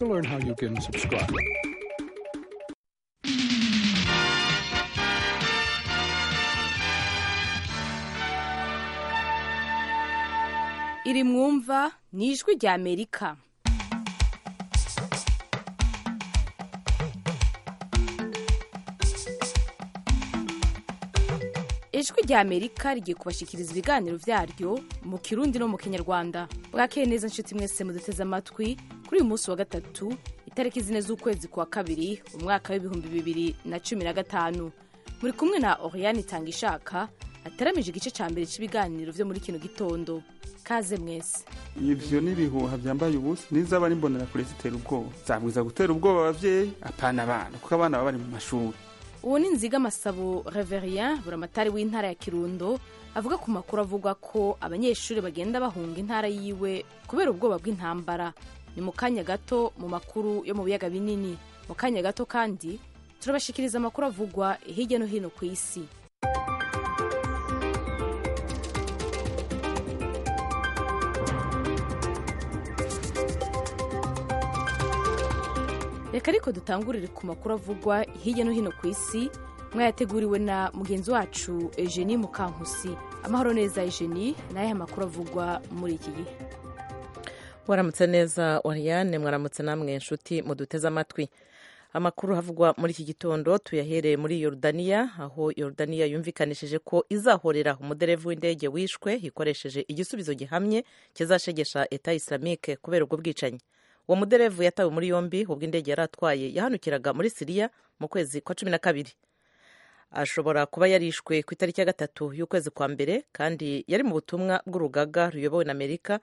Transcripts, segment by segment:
to learn how you can subscribe. iri mwumva ni ijwi rya amerika ijwi rya amerika rigiye kubashyikiriza ibiganiro byaryo mu kirundi no mu kinyarwanda bwakeye neza inshuti mwese muduteze amatwi kuri uyu munsi wa gatatu itariki zine z'ukwezi kwa kabiri umwaka w'ibihumbi bibiri na cumi na gatanu muri kumwe na oriyani tangishaka ataramije igice cya mbere cy'ibiganiro byo muri kino gitondo kaze mwese ibyo ni ibihuha byambaye ubusa n'izaba n'imbonera kure zitera ubwoba zabwiza gutera ubwoba ababyeyi apana abana kuko abana baba bari mu mashuri uwo ni nziga amasabo reverien buramatari w'intara ya kirundo avuga ku makuru avuga ko abanyeshuri bagenda bahunga intara yiwe kubera ubwoba bw'intambara ni mu kanya gato mu makuru yo mu biyaga binini mu kanya gato kandi turabashikiriza amakuru avugwa hirya no hino ku isi reka ariko dutangurire ku makuru avugwa hirya no hino ku isi mwayateguriwe na mugenzi wacu eugenie mukankusi amahoro neza eugenie nayo makuru avugwa muri iki gihe waramutse neza oriyane mwaramutse namwe inshuti muduteze amatwi amakuru havugwa muri iki gitondo tuyahereye muri yorudaniya aho yorudaniya yumvikanishije ko izahorera umuderevu w'indege wishwe ikoresheje igisubizo gihamye kizashegesha eta islamike kubera ubwo bwicanyi uwo muderevu yatawe muri yombi ubwo indege yari atwaye yahanukiraga muri siriya mu kwezi kwa cumi na kabiri ashobora kuba yarishwe ku itariki ya gatatu y'ukwezi kwa mbere kandi yari mu butumwa bw'urugaga ruyobowe na amerika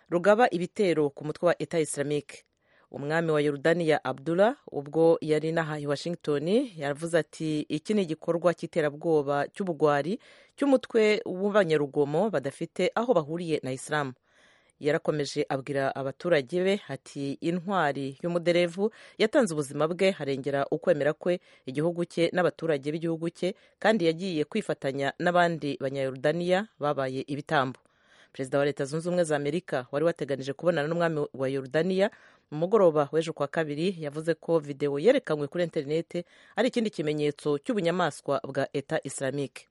rugaba ibitero ku mutwe wa eta islamique umwami wa yorudaniya abdullah ubwo yari inaha i washington yavuze ati iki ni igikorwa cy'iterabwoba cy'ubugwari cy'umutwe w'abanyarugomo badafite aho bahuriye na isilamu yarakomeje abwira abaturage be ati intwari y'umuderevu yatanze ubuzima bwe harengera ukwemera kwe igihugu cye n'abaturage b'igihugu cye kandi yagiye kwifatanya n'abandi banyayorudaniya babaye ibitambo perezida wa leta zunze ubumwe za amerika wari wateganije kubonana n'umwami wa yorudaniya mu mugoroba w'ejo kwa kabiri yavuze ko videwo yerekanywe kuri interinete ari ikindi kimenyetso cy'ubunyamaswa bwa eta islamike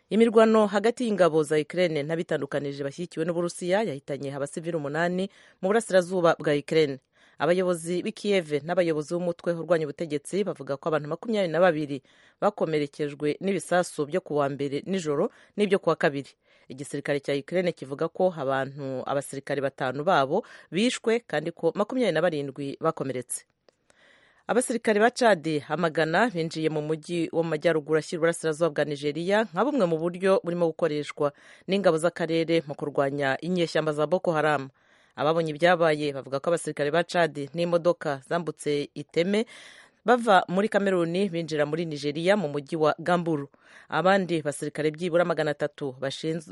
imirwano hagati y'ingabo za ukraine n'abitandukanije bashyigikiwe n'uburusiya yahitanye abasivili umunani mu burasirazuba bwa ukraine abayobozi b'i kiyeve n'abayobozi b'umutwe urwanya ubutegetsi bavuga ko abantu makumyabiri na babiri bakomerekejwe n'ibisasu byo ku wa mbere nijoro n'ibyo ku wa kabiri igisirikare cya ukraine kivuga ko abantu abasirikare batanu babo bishwe kandi ko makumyabiri na barindwi bakomeretse abasirikare ba cadi amagana binjiye mu mujyi wo mu majyaruguru ashyira uburasirazuba bwa nigeria nka bumwe mu buryo burimo gukoreshwa n'ingabo z'akarere mu kurwanya inyeshyamba za boko haramu ababonye ibyabaye bavuga ko abasirikare ba cadi n'imodoka zambutse iteme bava muri kameruni binjira muri nigeria mu mujyi wa gamburu abandi basirikare byibura magana atatu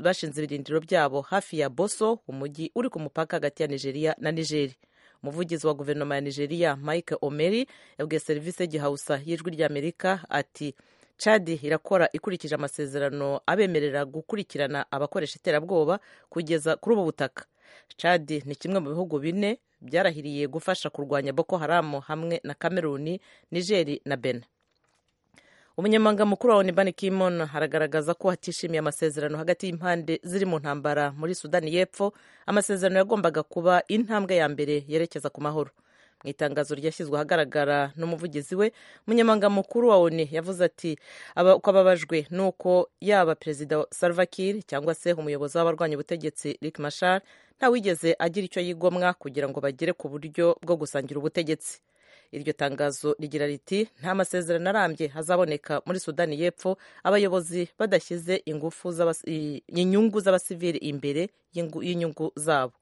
bashinze ibirindiro byabo hafi ya boso umujyi uri ku mupaka hagati ya nigeria na nigeri umuvugizi wa guverinoma ya nigeria mike omeri yabwiye serivisi gihawusa y'ijwi ry'amerika ati chadi irakora ikurikije amasezerano abemerera gukurikirana abakoresha iterabwoba kugeza kuri ubu butaka chadi ni kimwe mu bihugu bine byarahiriye gufasha kurwanya boko haramu hamwe na kameruni nigeri na bena umunyamabanga mukuru wa onu ban kimon haragaragaza ko hatishimiye amasezerano hagati y'impande ziri mu ntambara muri sudani y'epfo amasezerano yagombaga kuba intambwe ya mbere yerekeza ku mahoro mu itangazo ryashyizwe ahagaragara n'umuvugizi we umunyamabanga mukuru wa onu yavuze ati ko ababajwe n'uko yaba perezida salva kiir cyangwa se umuyobozi w'abarwanya ubutegetsi rick mashar ntawigeze agira icyo yigomwa kugira ngo bagere ku buryo bwo gusangira ubutegetsi iryo tangazo rigira riti nta masezerano arambye hazaboneka muri sudani y'epfo abayobozi badashyize inyungu z'abasivili imbere y'inyungu zabo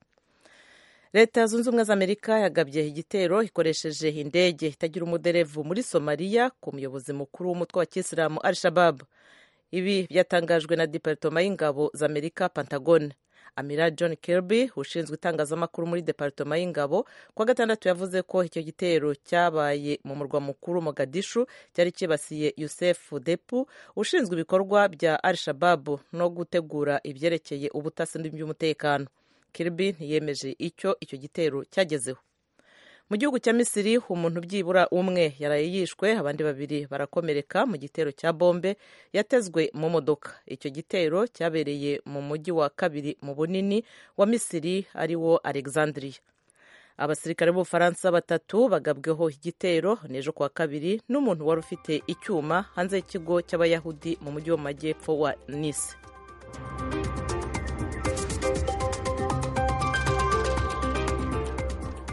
leta zunze ubumwe za amerika yagabye igitero ikoresheje indege itagira umuderevu muri somaliya ku muyobozi mukuru w'umutwe wa kisilamu al shabab ibi byatangajwe na diparitoma y'ingabo za amerika pantagone amira john kirby ushinzwe itangazamakuru muri deparitoma y'ingabo kuwa gatandatu yavuze ko icyo gitero cyabaye mu murwa mukuru mogadishu cyari cyibasiye yusefu depu ushinzwe ibikorwa bya al shababu no gutegura ibyerekeye ubutasi n'iby'umutekano kirby ntiyemeje icyo icyo gitero cyagezeho mu gihugu cya misiri umuntu byibura umwe yaraye yishwe abandi babiri barakomereka mu gitero cya bombe yatezwe mu modoka icyo gitero cyabereye mu mujyi wa kabiri mu bunini wa misiri ari wo alexandria abasirikare b'ubufaransa batatu bagabweho igitero n'ejo kuwa kabiri n'umuntu wari ufite icyuma hanze y'ikigo cy'abayahudi mu mujyi wo mu majyepfo wa nice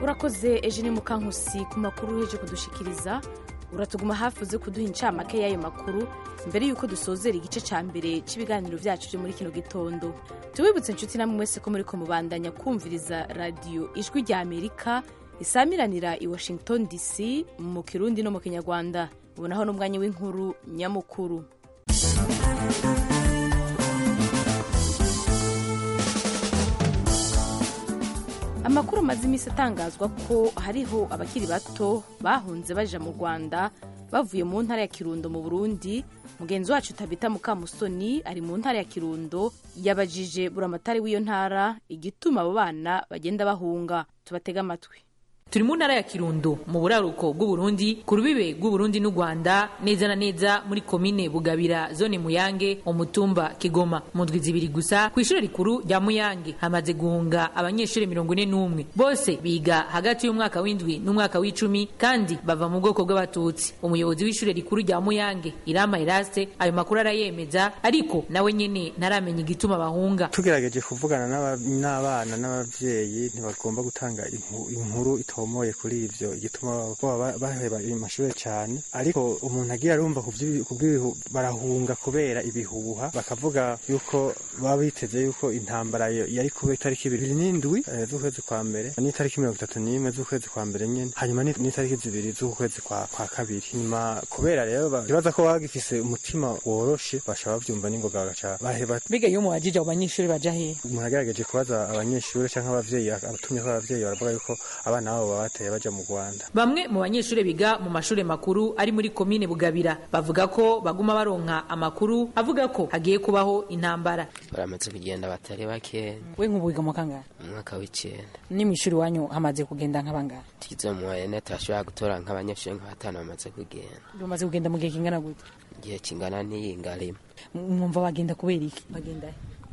urakoze eugene mukankusi ku makuru uheje kudushikiriza uratuguma hafi uze kuduha incamake y'ayo makuru mbere y'uko dusozera igice cya mbere cy'ibiganiro byacu byo muri kino gitondo tubibutse inshuti namwe mwese ko muri ko mubandanya kumviriza radiyo ijwi rya amerika isamiranira i washington dc mu kirundi no mu kinyarwanda ubonaho n'umwanya w'inkuru nyamukuru amakuru amaze iminsi atangazwa ko hariho abakiri bato bahunze baja mu rwanda bavuye mu ntara ya kirundo mu burundi mugenzi wacu tabita mukamusoni ari mu ntara ya kirundo yabajije buramatari w'iyo ntara igituma abo bana bagenda bahunga tubatega amatwi turi mu ntara ya kirundo mu buraruko bw'uburundi ku rubibe rw'uburundi n'u rwanda neza na neza muri komine bugabira zone muyange umutumba kigoma mu ndwi zibiri gusa ku ishuri rikuru rya muyange hamaze guhunga abanyeshuri mirongo ine n'umwe bose biga hagati y'umwaka w'indwi n'umwaka w'icumi kandi bava mu bwoko bw'abatutsi umuyobozi w'ishuri rikuru rya muyange irama eraste ayo makuru arayemeza ariko nawe nyene ntaramenya igituma bahunga tugerageje kuvugana n'abana n'abavyeyi ntibagomba gutanga inkuru bitomoye kuri ivyo igituma baba baheba amashure cyane ariko umuntu agira arumva barahunga kubera ibihuha bakavuga yuko baba biteze yuko intambara yari kuba itariki ibiri n'indwi z'ukwezi kwa mbere n'itariki mirongo itatu n'imwe z'ukwezi kwa mbere nyene hanyuma n'itariki zibiri z'ukwezi kwa, kwa kabiri nyuma kubera rero bibaza ko bagifise umutima woroshe bashobora bavyumva n'ingoga bagaca baheba biga iyo muwajije abo banyeshuri baja hehe umuntu agerageje kubaza abanyeshuri canke abavyeyi abatumye ko abavyeyi baravuga yuko abana babo bateye baja mu Rwanda. Bamwe mu banyeshuri biga mu mashuri makuru ari muri komine Bugabira bavuga ko baguma baronka amakuru avuga ko hagiye kubaho intambara. Baramaze kugenda batari bake. We nkubu wiga mu kangahe? Umwaka w'icenda. Ni mwishuri wanyu hamaze kugenda nk'abangaba? Tugize mu wayene turashobora gutora nk'abanyeshuri nka batanu bamaze kugenda. Bamaze kugenda mu gihe kingana gute? Igihe kingana n'iyinga rimwe. Mwumva bagenda kubera iki? Bagenda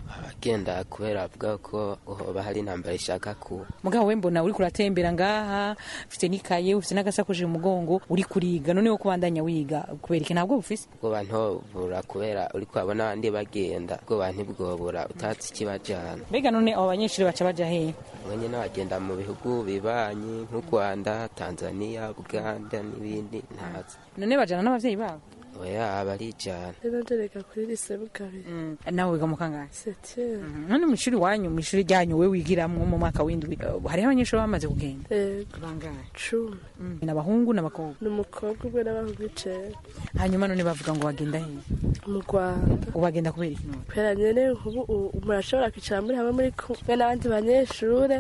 abagenda kubera avuga ko hoba hari intambara ishaka kuba mugabo we mbona uriko uratembera ngaha ufite n'ikaye ufite n'agasakoshi mu mugongo uri kuriga noneho ko bandanya wiga kubera iki ntabwo bufise ubwo bantu bura kubera uri kwabona abandi bagenda ubwo bantu bwobura utatse ikibajana mbega none abo banyeshuri baca baja hehe mwenye n'abagenda mu bihugu bibanyi nk'u Rwanda Tanzania Uganda n'ibindi ntazi none bajana n'abavyeyi babo oya barijana rero ndereka kuri lise bukabiri nawe wiga mu kangahe setiye none mu ishuri wanyu mu ishuri ryanyu we wigiramwo mu mwaka w'indwi uh, hariho abanyeshuri bamaze kugenda yego bangahe cumi Mm. ni abahungu n'abakobwa ni umukobwa ubwo n'abahungu icenda hanyuma none bavuga ngo bagenda hehe mu rwanda ubu bagenda kubera iki none kubera nyene nkubu u- murashobora kwicara muri hamwe muri kumwe n'abandi banyeshure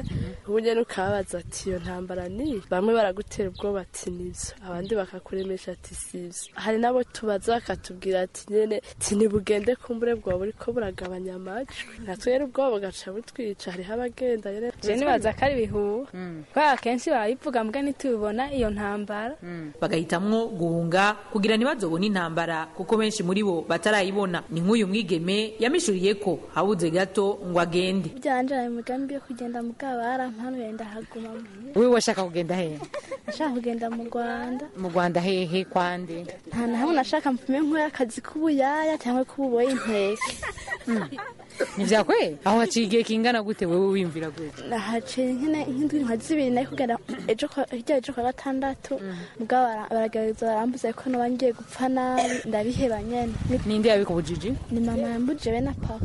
ubu nyene ukababaza ati iyo ntambara ni bamwe baragutera ubwoba ati nivyo abandi bakakuremesha ati sivyo hari n'abo tubaza bakatubwira ati nyene ti nibugende kumbure bwawe buriko buragabanya amajwi natwe rero ubwoba bugaca butwica hariho abagenda nyene je nibaza ko ari ibihuha kubera akenshi barabivuga mbwa ntitubibona iyo ntambara bagahitamwo guhunga kugira ntibazobone intambara kuko benshi muri bo batarayibona ni nk'uyu mwigeme yamishuriye ko habuze gato ngo agende byanjara imigambi yo kugenda mu kabara mpanuye ndahaguma wewe washaka kugenda hehe nashaka kugenda mu rwanda mu rwanda hehe kwande nta na hamwe nashaka mpume nk'akazi k'ubuyaya cyangwa k'ububoye inteke ntibyakwe aho haciye igihe kingana gute wewe wiyumvira gute nahaciye nk'ine nk'indwi nka zibiri nayo kugera ejo kwa- hirya ejo kwa gatandatu mugabo bara- baragerageza barambuza ko naba ngiye gupfa nabi ndabiheba nyene Ni- ninde yabikubujije ni mama yambuje be na papa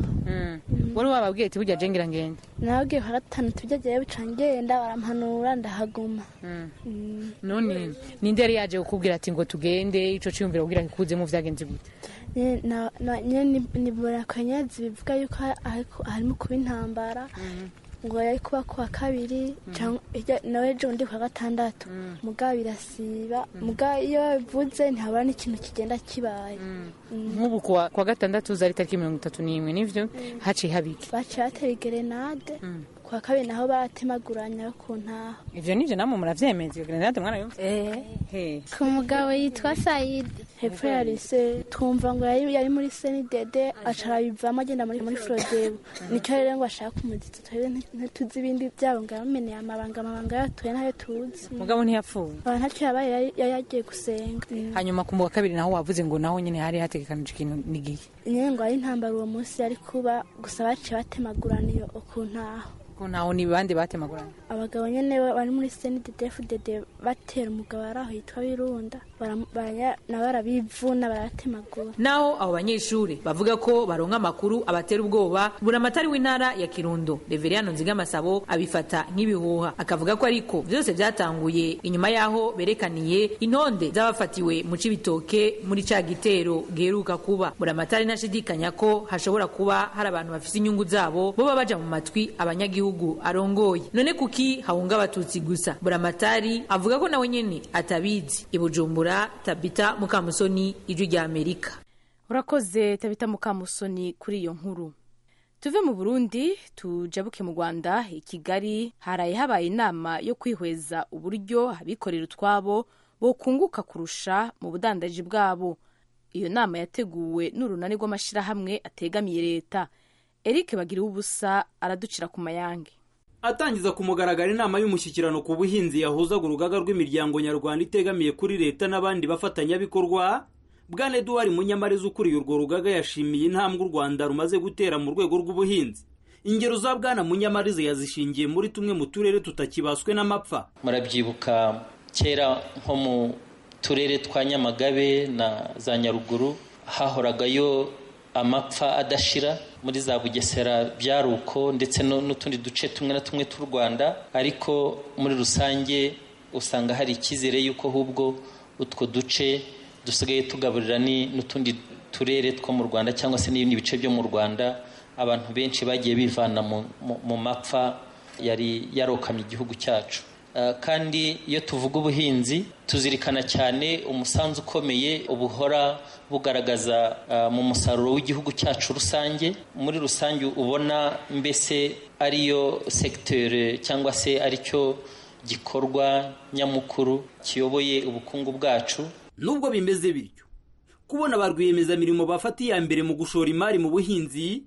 wari wababwiye ati burya jengera ngenda nawe ugiye kwa gatanu tujya agiye buca ngenda barampanura ndahaguma Mm. none ninde yari yaje kukubwira ati ngo tugende ico ciyumvira kugira kikuzemo vyagenze gute Nyene na- na- nyene ni- ni burakanyazi bivuga yuko ha- hariko- harimo kuba intambara ngo yari kuba kuwa kabiri canke- irya- nawe ejo undi kwa gatandatu mugabo birasiba mugabo iyo bivuze ntihabura n'ikintu kigenda kibaye Mm. nk'ubu kuwa kuwa gatandatu zari tariki mirongo itatu n'imwe nivyo haciye habiki baciye batera igerenade kuwa kabiri naho baratemaguranya ku ntaho ivyo nivyo namwe muravyemeza grenade mwarayumva He. ku mugabo yitwa sayidi hepfo ya lise twumva ngo yari yari muri senidede acarabivamo agenda muri muri forodebo nicyo rero ngo ashaka umuditsi twebwe nti- ntituzi ibindi byabo ngo yameneye amabanga amabanga yatuye ntayo tuzi mugabo ntiyapfuye abantu ntacyo yabaye yari- yari yagiye gusenga hanyuma ku wa kabiri naho wavuze ngo naho nyine hari hategekanije ikintu n'igihe nyine ngo ari intambara uwo munsi yari kuba gusa baciye batemagurana iyo ukuntu aho ko ntaho ni bande batemagurana abagabo nyine ba- bari muri senidedefudede batera umugabo ari aho yitwa birunda Baramu- baranya- nabo barabivuna baratemagura naho abo banyeshuri bavuga ko baronka amakuru abatera ubwoba buramatari w'intara ya kirundo reveriyano nzigamasabo abifata nk'ibihuha akavuga ko ariko byose byatanguye inyuma y'aho berekaniye intonde z'abafatiwe mu cibitoke muri ca gitero giheruka kuba buramatari ntashidikanya ko hashobora kuba hari abantu bafite inyungu zabo bo baba baja mu matwi abanyagihugu arongoye none kuki hahunga abatutsi gusa buramatari avuga ko nawe nyene atabizi ibujumbura tabita mukamusoni ijwi rya amerika urakoze tabita mukamusoni kuri iyo nkuru tuve mu burundi tujabuke mu rwanda i kigali haraye habaye inama yo kwihweza uburyo abikorera utwabo bokunguka kurusha mu budandaji bwabo iyo nama yateguwe n'urunani rw'amashyirahamwe ategamiye leta eric bagira ubusa araducira ku mayange Atangiza ku mugaragaro inama y'umushyikirano ku buhinzi yahuzaga urugaga rw'imiryango nyarwanda itegamiye kuri leta n'abandi bafatanyabikorwa bwana Edouard Munyamareza ukuriye urwo rugaga yashimiye intambwe u Rwanda rumaze gutera mu rwego rw'ubuhinzi ingero za bwana Munyamareza yazishingiye muri tumwe mu turere tutakibaswe n'amapfa murabyibuka kera nko mu turere twa nyamagabe na za nyaruguru hahoragayo amapfa adashira muri za bugesera byaruko ndetse no- n'utundi duce tumwe na tumwe tw'u rwanda ariko muri rusange usanga hari icyizere y'uko ahubwo utwo duce dusigaye tugaburira ni- n'utundi turere two mu rwanda cyangwa se n'ibindi bice byo mu rwanda abantu benshi bagiye bivana mu- mu- mu mapfa yari yarokamye igihugu cyacu Eh, kandi iyo tuvuga ubuhinzi tuzirikana cyane umusanzu ukomeye ubuhora bugaragaza eh, mu musaruro w'igihugu cyacu rusange muri rusange ubona mbese ariyo segiteri cyangwa se aricyo gikorwa nyamukuru kiyoboye ubukungu bwacu nubwo bimeze bityo kubona ba rwiyemezamirimo bafata iya mbere mu gushora imari mu buhinzi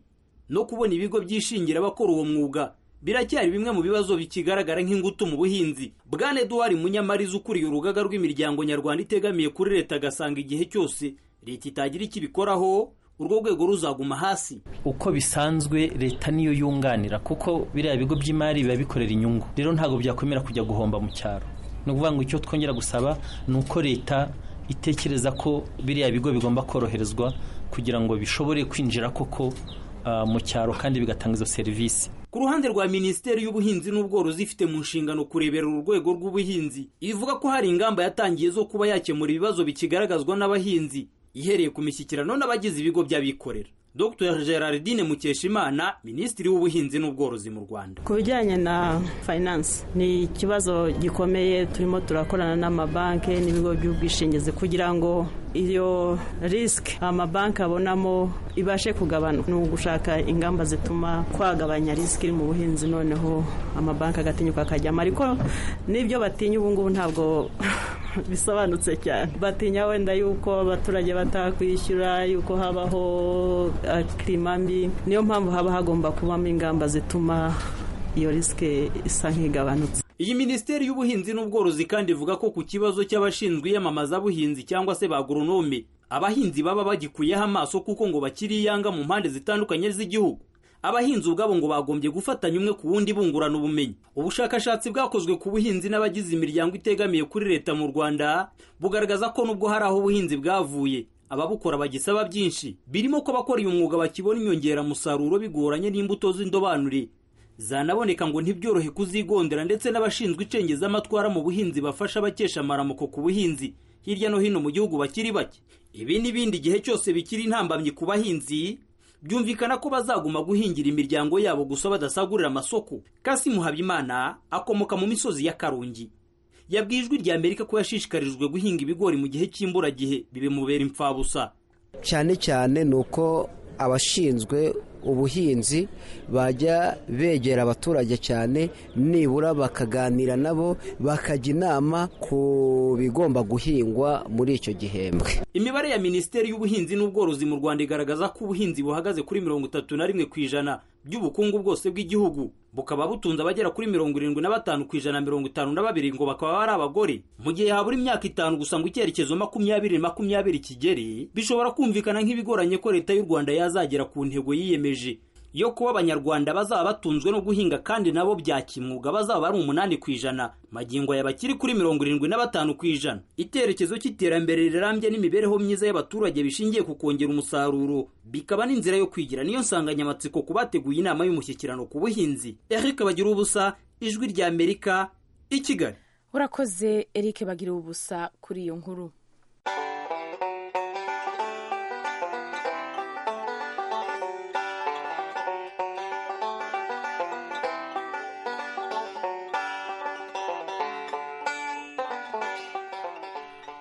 no kubona ibigo byishingira abakora uwo mwuga biracyari bimwe mu bibazo bikigaragara nk'ingutu mu buhinzi bwana eduard munyamariza ukuriye urugaga rw'imiryango nyarwanda itegamiye kuri leta agasanga igihe cyose leta itagira icyo ibikoraho urwo rwego ruzaguma hasi uko bisanzwe leta niyo yunganira kuko biriya bigo by'imari biba bikorera inyungu rero ntabwo byakwemera kujya guhomba mu cyaro ni ukuvuga ngo icyo twongera gusaba ni uko leta itekereza ko biriya bigo bigomba koroherezwa kugira ngo bishobore kwinjira koko ah, mu cyaro kandi bigatanga izo serivisi Ku ruhande rwa Minisiteri y'Ubuhinzi n'Ubworozi ifite mu nshingano kurebera uru rwego rw'ubuhinzi, ivuga ko hari ingamba yatangiye zo kuba yakemura ibibazo bikigaragazwa n'abahinzi, ihereye ku mishyikirano n'abagize ibigo by'abikorera. Dr Gerardine Mukeshimana, Minisitiri w'Ubuhinzi n'Ubworozi mu Rwanda. ku bijyanye na finance ni ikibazo gikomeye turimo turakorana n'amabanki n'ibigo by'ubwishingizi kugira ngo iyo risike amabanki abonamo ibashe kugabanuka ni ugushaka ingamba zituma twagabanya risike iri mu buhinzi noneho amabanki agatinyuka akajyamo ariko n'ibyo batinya ubu ngubu ntabwo bisobanutse cyane batinya wenda yuko abaturage batakwishyura yuko habaho eh, kirima mbi niyo mpamvu haba hagomba kubamo ingamba zituma iyo risike isa nk'igabanutse Iyi Minisiteri y'Ubuhinzi n'Ubworozi kandi ivuga ko ku kibazo cy'abashinzwe iyamamazabuhinzi cyangwa se ba agoronome, abahinzi baba bagikuyeho amaso kuko ngo bakiri iyanga mu mpande zitandukanye z'igihugu. Abahinzi ubwabo ngo bagombye gufatanya umwe ku wundi bungurana ubumenyi. Ubushakashatsi bwakozwe ku buhinzi n'abagize imiryango itegamiye kuri leta mu Rwanda bugaragaza ko nubwo hari aho ubuhinzi bwavuye, ababukora bagisaba byinshi, birimo ko abakora uyu mwuga bakibona inyongeramusaruro bigoranye n'imbuto z'indobanure zanaboneka ngo ntibyorohe kuzigondera ndetse n'abashinzwe icengezamatwara mu buhinzi bafasha abakesha amaramuko ku buhinzi hirya no hino mu gihugu bakiri bake ibi n'ibindi igihe cyose bikiri intambamyi ku bahinzi byumvikana ko bazaguma guhingira imiryango yabo gusa badasagurira amasoko kasimu habimana akomoka mu misozi ya karungi yabwiye ijwi rya amerika ko yashishikarijwe guhinga ibigori mu gihe cy'imburagihe bibimubera imfabusa cyane cyane ni uko abashinzwe ubuhinzi bajya begera abaturage cyane nibura bakaganira nabo bakajya inama ku bigomba guhingwa muri icyo gihembwe imibare ya minisiteri y'ubuhinzi n'ubworozi mu rwanda igaragaza ko ubuhinzi buhagaze kuri mirongo itatu na rimwe ku ijana by'ubukungu bwose bw'igihugu bukaba butunze abagera kuri mirongo irindwi na batanu ku ijana mirongo itanu na babiri ngo bakaba ari abagore mu gihe habura imyaka itanu gusa ngo icyerekezo makumyabiri makumyabiri kigere bishobora kumvikana nk'ibigoranye ko leta y'u rwanda yazagera ku ntego yiyemeje yo kuba abanyarwanda bazaba batunzwe no guhinga kandi nabo bya kimwuga bazaba ari umunani ku ijana magingo aya bakiri kuri mirongo irindwi na batanu ku ijana icyerekezo cy'iterambere rirambye n'imibereho myiza y'abaturage bishingiye ku kongera umusaruro bikaba n'inzira yo kwigira niyo nsanganyamatsiko ku bateguye inama y'umushyikirano ku buhinzi eric bagira ubusa ijwi rya amerika i kigali urakoze eric bagira ubusa kuri iyo nkuru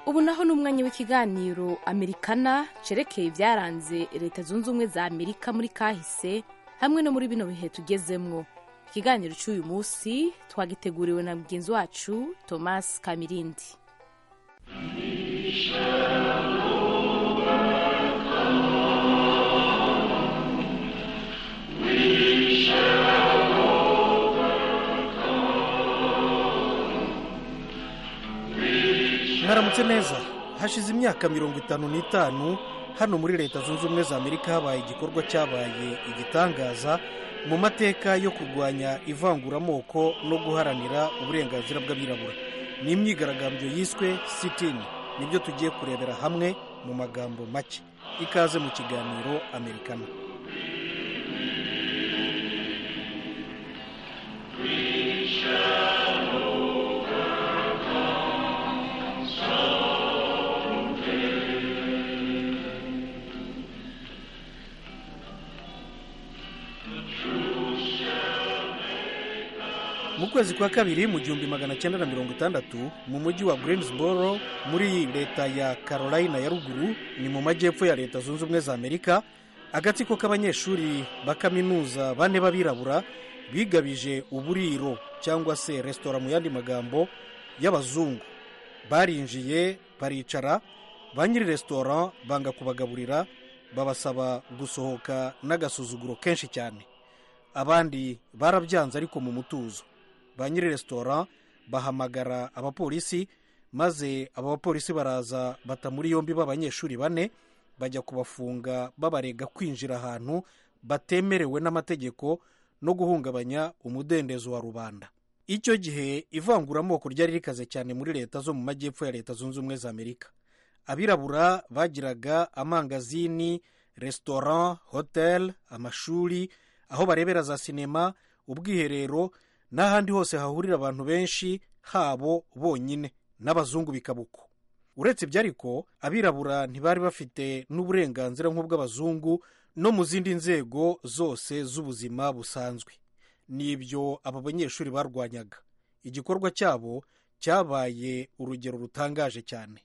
ubu naho ni umwanya w'ikiganiro amerikana cyerekeye ibyaranze leta zunze ubumwe za amerika muri kahise hamwe no muri bino bihe tugezemwo ikiganiro cy'uyu munsi twagiteguriwe na mugenzi wacu thomas kamirindi mwaramutse neza hashize imyaka mirongo itanu n'itanu hano muri leta zunze ubumwe za amerika habaye igikorwa cyabaye igitangaza mu mateka yo kurwanya ivanguramoko no guharanira uburenganzira bw'abirabura ni imyigaragambyo yiswe sitini nibyo tugiye kurebera hamwe mu magambo make ikaze mu kiganiro amerikana mu kwezi kwa kabiri mu gihumbi magana cyenda na mirongo itandatu mu mujyi wa greensboro muri leta ya carolina ya ruguru ni mu majyepfo ya leta zunze ubumwe za amerika agatsiko k'abanyeshuri ba kaminuza bane b'abirabura bigabije uburiro cyangwa se resitora mu yandi magambo y'abazungu barinjiye baricara ba nyiri resitora banga kubagaburira babasaba gusohoka n'agasuzuguro kenshi cyane abandi barabyanze ariko mu mutuzo ba nyiri resitora bahamagara abapolisi maze abo bapolisi baraza bata muri yombi b'abanyeshuri bane bajya kubafunga babarega kwinjira ahantu batemerewe n'amategeko no guhungabanya umudendezo wa rubanda icyo gihe ivanguramoko ryari rikaze cyane muri leta zo mu majyepfo ya leta zunze ubumwe za amerika abirabura bagiraga amangazini resitora hoteli amashuri aho barebera za sinema ubwiherero n'ahandi hose hahurira abantu benshi habo bonyine n'abazungu bikabuko uretse ibyo ariko abirabura ntibari bafite n'uburenganzira nk'ubw'abazungu no mu zindi nzego zose z'ubuzima busanzwe ni ibyo aba banyeshuri barwanyaga igikorwa cyabo cyabaye urugero rutangaje cyane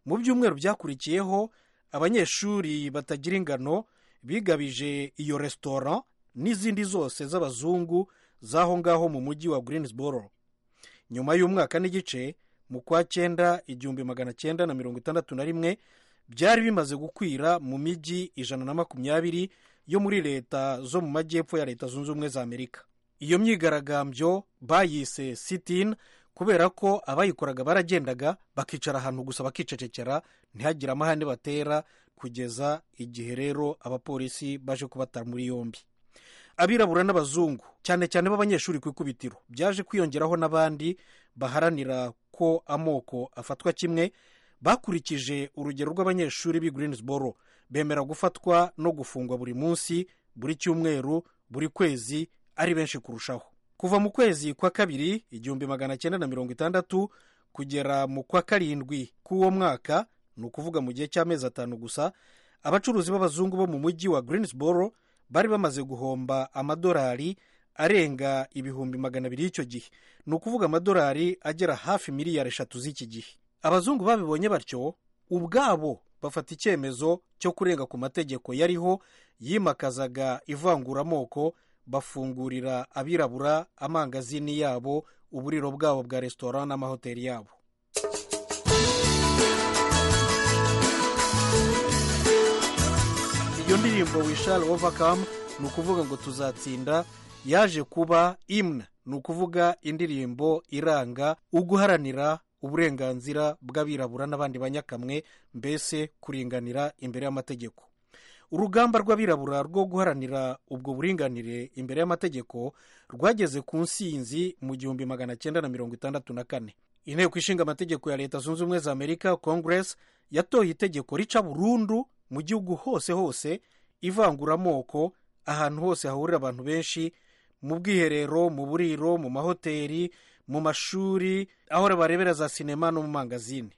mu byumweru byakurikiyeho abanyeshuri batagira ingano bigabije iyo resitora n'izindi zose z'abazungu z'aho ngaho mu mujyi wa greensboro nyuma y'umwaka n'igice mu kwa cyenda igihumbi magana cyenda na mirongo itandatu na rimwe byari bimaze gukwira mu mijyi ijana na makumyabiri yo muri leta zo mu majyepfo ya leta zunze ubumwe za amerika iyo myigaragambyo bayise sitin kubera ko abayikoraga baragendaga bakicara ahantu gusa bakicecekera ntihagire amahane batera kugeza igihe rero abapolisi baje kubata muri yombi abirabura n'abazungu cyane cyane b'abanyeshuri ku ikubitiro byaje kwiyongeraho n'abandi baharanira ko amoko afatwa kimwe bakurikije urugero rw'abanyeshuri b'i greensboro bemera gufatwa no gufungwa buri munsi buri cyumweru buri kwezi ari benshi kurushaho kuva mu kwezi kwa kabiri igihumbi magana cyenda na mirongo itandatu kugera mu kwa karindwi k'uwo mwaka ni ukuvuga mu gihe cy'amezi atanu gusa abacuruzi b'abazungu bo mu mujyi wa greensboro bari bamaze guhomba amadolari arenga ibihumbi magana abiri y'icyo gihe ni ukuvuga amadolari agera hafi miliyari eshatu z'iki gihe abazungu babibonye batyo ubwabo bafata icyemezo cyo kurenga ku mategeko yariho yimakazaga ivanguramoko bafungurira abirabura amangazini yabo uburiro bwabo bwa resitora n'amahoteli yabo iyo ndirimbo wishari ovakamu ni ukuvuga ngo tuzatsinda yaje kuba imwe ni ukuvuga indirimbo iranga uguharanira uburenganzira bw'abirabura n'abandi banyakamwe mbese kuringanira imbere y'amategeko urugamba rw'abirabura rwo guharanira ubwo buringanire imbere y'amategeko rwageze ku nsinzi mu gihumbi magana cyenda na mirongo itandatu na kane inteko ishinga amategeko ya leta zunze ubumwe za amerika congress yatoye itegeko rica burundu mu gihugu hose hose ivanguramoko ahantu hose hahurira abantu benshi mu bwiherero mu buriro mu mahoteli mu mashuri aho barebera za sinema no mu mangazini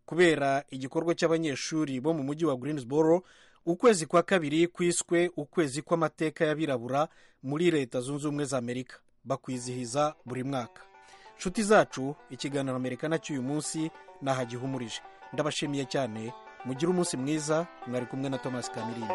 kubera igikorwa cy'abanyeshuri bo mu mujyi wa greensboro ukwezi kwa kabiri kwiswe ukwezi kw'amateka y'abirabura muri leta zunze ubumwe za amerika bakwizihiza buri mwaka nshuti zacu ikiganiro amerika cy'uyu munsi nahagihumurije ndabashimiye cyane mugire umunsi mwiza mwari kumwe na thomas kamirindi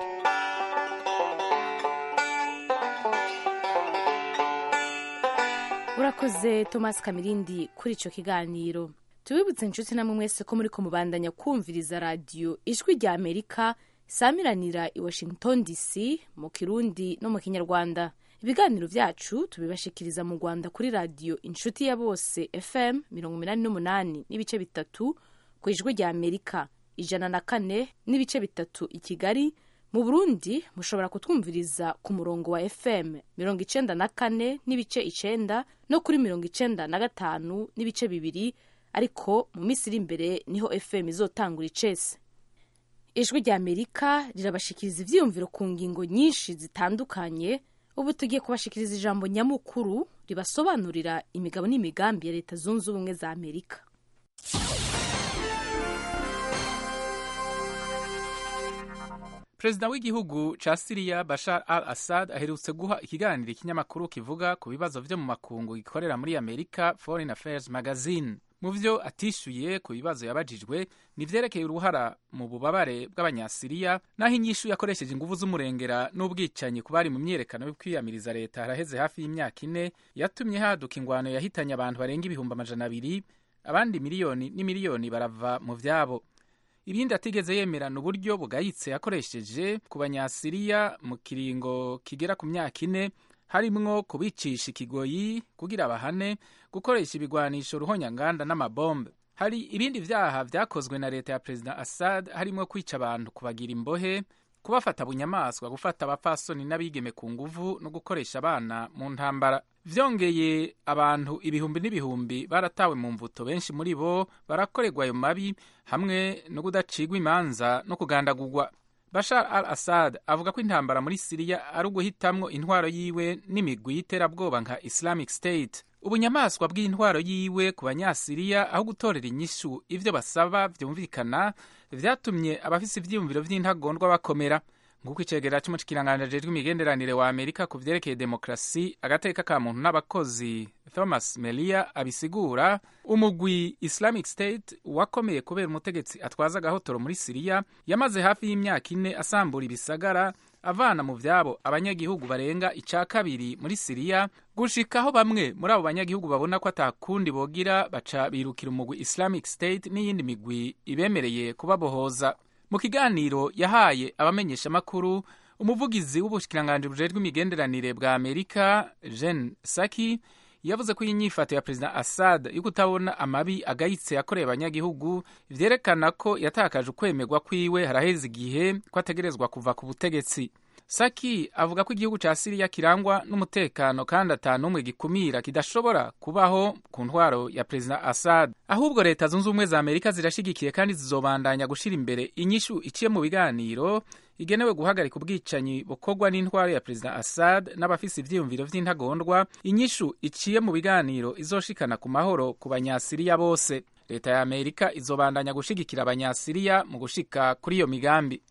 urakoze thomas kamirindi kuri icyo kiganiro tubibutse inshuti namwe mwese ko muri kumubandanya kumviriza radiyo ijwi rya amerika samiranira i washington dc mu kirundi no mu kinyarwanda ibiganiro byacu tubibashikiriza mu rwanda kuri radiyo inshuti ya bose fm mirongo inani n'umunani n'ibice bitatu ku ijwi rya amerika ijana na kane n'ibice bitatu i kigali mu burundi mushobora kutwumviriza ku murongo wa fm mirongo icenda na kane n'ibice icenda no kuri mirongo icenda na gatanu n'ibice bibiri ariko mu minsi iri imbere niho fm izotangura icese ijwi rya amerika rirabashikiriza ibyiyumviro ku ngingo nyinshi zitandukanye ubu tugiye kubashikiriza ijambo nyamukuru ribasobanurira imigabo n'imigambi ya leta zunze ubumwe za amerika perezida w'igihugu cya siriya bashar al assad aherutse guha ikiganiro ikinyamakuru kivuga ku bibazo byo mu makungu gikorera muri amerika foreign affairs magazine mu byo atishyuye ku bibazo yabajijwe nibyerekeye uruhara mu bubabare bw'abanyasiriya n'aho inyishu yakoresheje ingufu z'umurengera n'ubwicanyi ku bari mu myiyerekano yo kwiyamiriza leta haraheze hafi y'imyaka ine yatumye haduka ingwano yahitanye abantu barenga ibihumbi amajana abiri abandi miliyoni n'imiliyoni barava mu byabo ibindi atigeze yemera ni uburyo bugayitse yakoresheje ku banyasiriya mu kiringo kigera ku myaka ine harimwo kubicisha ikigoyi kugira abahane gukoresha ibigwanisho ruhonyanganda n'amabombe hari ibindi byaha byakozwe na leta ya perezida assad harimo kwica abantu kubagira imbohe kubafata bunyamaswa gufata abapfasoni n'abigeme ku nguvu no gukoresha abana mu ntambara byongeye abantu ibihumbi n'ibihumbi baratawe mu mvuto benshi muri bo barakorerwa ayo mabi hamwe no kudacigwa imanza no kugandagurwa bashar al assad avuga ko intambara muri siriya ari uguhitamwo intwaro yiwe n'imigwi y'iterabwoba nka islamic state ubunyamaswa bw'intwaro yiwe ku banyasiriya aho gutorera inyishu ibyo basaba byumvikana vyatumye abafise ivyiyumviro vy'intagondwa bakomera nk'uko icegera c'umushikiranganji ajejwe imigenderanire wa amerika ku vyerekeye demokarasi agateka ka muntu n'abakozi thomas melia abisigura umugwi islamic state wakomeye kubera umutegetsi atwaza agahotoro muri siriya yamaze hafi y'imyaka ine asambura ibisagara avana mu byabo abanyagihugu barenga icya kabiri muri siriya gushikaho bamwe muri abo banyagihugu babona ko atakundi bogira baca birukira umugwi islamic state n'iyindi migwi ibemereye kubabohoza mu kiganiro yahaye abamenyeshamakuru umuvugizi w'ubushikiranganji bujejwe imigenderanire bwa amerika jen saki yavuze ko iyi nyifato ya perezida assad yo kutabona amabi agayitse yakoreye abanyagihugu vyerekana ko yatakaje ukwemerwa kwiwe haraheze igihe ko ategerezwa kuva ku butegetsi saki avuga ko igihugu ca siriya kirangwa n'umutekano kandi ata n'umwe gikumira kidashobora kubaho ku ntwaro ya perezida assad ahubwo leta zunze ubumwe za amerika zirashigikiye kandi zizobandanya gushira imbere inyishu iciye mu biganiro igenewe guhagarika ubwicanyi bukorwa n'intwaro ya perezida assad n'abafise ivyiyumviro vy'intagondwa inyishu iciye mu biganiro izoshikana ku mahoro ku banyasiriya bose leta ya amerika izobandanya gushigikira abanyasiriya mu gushika kuri iyo migambi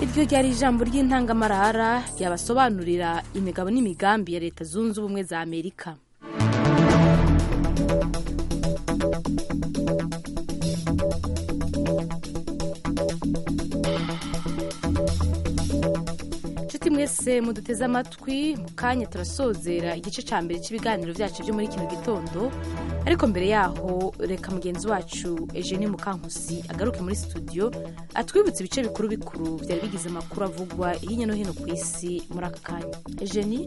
iryo ryari ijambo ry'intangamarara ryabasobanurira imigabo n'imigambi ya leta zunze ubumwe za amerika mwese muduteze amatwi mu kanya turasozera igice cya mbere cy'ibiganiro byacu byo muri kino gitondo ariko mbere yaho reka mugenzi wacu Eugenie Mukankusi agaruke muri studio atwibutse ibice bikuru bikuru byari bigize amakuru avugwa hirya no hino ku isi muri aka kanya Eugenie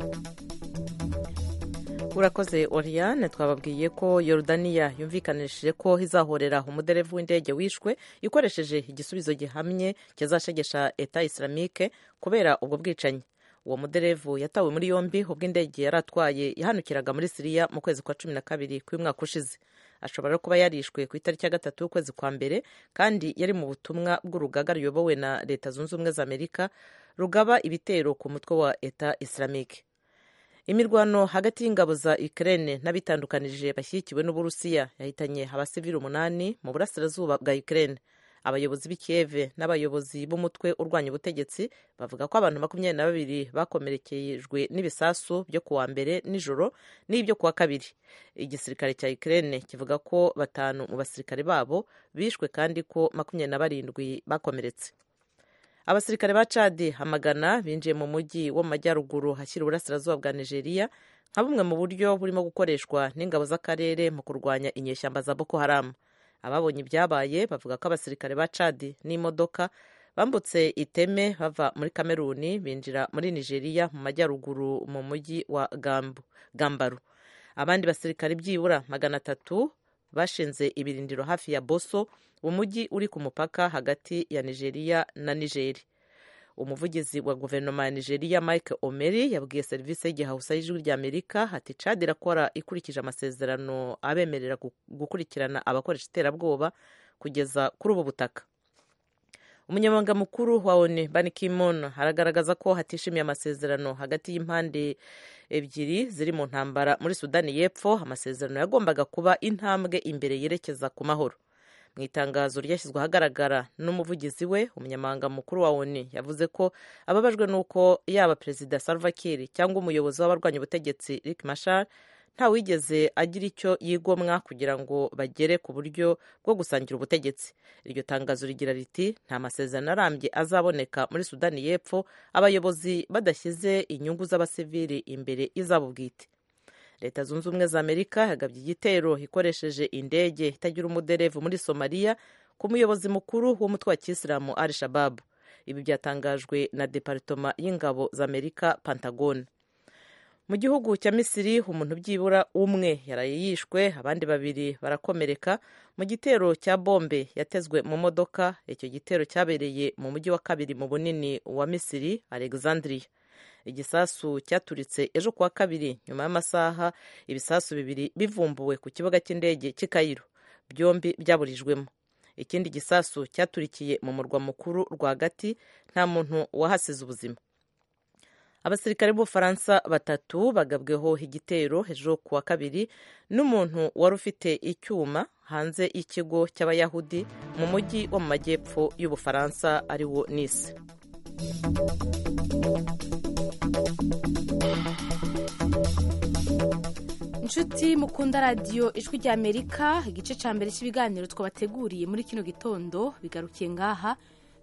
urakoze oriyane twababwiye ko yorudaniya yumvikanishije ko izahorera umuderevu w'indege wishwe ikoresheje igisubizo gihamye kizashegesha eta isiramike kubera ubwo bwicanyi uwo muderevu yatawe muri yombi ubwo indege yari atwaye yahanukiraga muri siriya mu kwezi kwa cumi na kabiri k'uyu mwaka ushize ashobora kuba yarishwe ku itariki ya gatatu y'ukwezi kwa mbere kandi yari mu butumwa bw'urugaga ruyobowe na leta zunze ubumwe za amerika rugaba ibitero ku mutwe wa eta isiramike imirwano hagati y'ingabo za ukraine n'abitandukanije bashyigikiwe n'uburusiya yahitanye abasivili umunani mu burasirazuba bwa ukraine abayobozi b'i kiyeve n'abayobozi b'umutwe urwanya ubutegetsi bavuga ko abantu makumyabiri na babiri bakomerekejwe n'ibisasu byo kuwa mbere nijoro n'ibyo kuwa kabiri igisirikare cya ukraine kivuga ko batanu mu basirikare babo bishwe kandi ko makumyabiri na barindwi bakomeretse abasirikare ba cadi hamagana binjiye mu mujyi wo mu majyaruguru hashyira uburasirazuba bwa nigeria nka bumwe mu buryo burimo gukoreshwa n'ingabo z'akarere mu kurwanya inyeshyamba za boko haramu ababonye ibyabaye bavuga ko abasirikare ba cadi n'imodoka bambutse iteme bava muri kameruni binjira muri nigeria mu majyaruguru mu mujyi wa gambaru abandi basirikare byibura magana atatu bashinze ibirindiro hafi ya boso umujyi uri ku mupaka hagati ya nigeria na nigeri umuvugizi wa guverinoma ya nigeria mike omeri yabwiye serivisi y'igihahusa y'ijwi ry'amerika ati cadi irakora ikurikije amasezerano abemerera gukurikirana abakoresha iterabwoba kugeza kuri ubu butaka umunyamabanga mukuru wa onu bani kimon aragaragaza ko hatishimiye amasezerano hagati y'impande ebyiri ziri mu ntambara muri sudani y'epfo amasezerano yagombaga kuba intambwe imbere yerekeza ku mahoro mu itangazo ryashyizwe ahagaragara n'umuvugizi we umunyamabanga mukuru wa onu yavuze ko ababajwe n'uko yaba perezida salva kiir cyangwa umuyobozi w'abarwanya ubutegetsi rick mashar ntawigeze agira icyo yigomwa kugira ngo bagere ku buryo bwo gusangira ubutegetsi iryo tangazo rigira riti nta masezerano arambye azaboneka muri sudani y'epfo abayobozi badashyize inyungu z'abasivili imbere y'izabo bwite leta zunze ubumwe za amerika yagabye igitero ikoresheje indege itagira umuderevu muri somaliya ku muyobozi mukuru w'umutwe wa kisilamu al shababu ibi byatangajwe na deparitoma y'ingabo za amerika pantagone mu gihugu cya misiri umuntu byibura umwe yaraye yishwe abandi babiri barakomereka mu gitero cya bombe yatezwe mu modoka icyo gitero cyabereye mu mujyi wa kabiri mu bunini wa misiri alexandria igisasu cyaturitse ejo kuwa kabiri nyuma y'amasaha ibisasu bibiri bivumbuwe ku kibuga cy'indege cy'i kayiro byombi byaburijwemo ikindi gisasu cyaturikiye mu murwa mukuru rwagati nta muntu wahasize ubuzima abasirikare b'ubufaransa batatu bagabweho igitero ejo kuwa kabiri n'umuntu wari ufite icyuma hanze y'ikigo cy'abayahudi mu mujyi wo mu majyepfo y'ubufaransa ari wo nise inshuti mukunda radiyo ijwi ry'amerika igice cya mbere cy'ibiganiro twabateguriye muri kino gitondo bigarukiye ngaha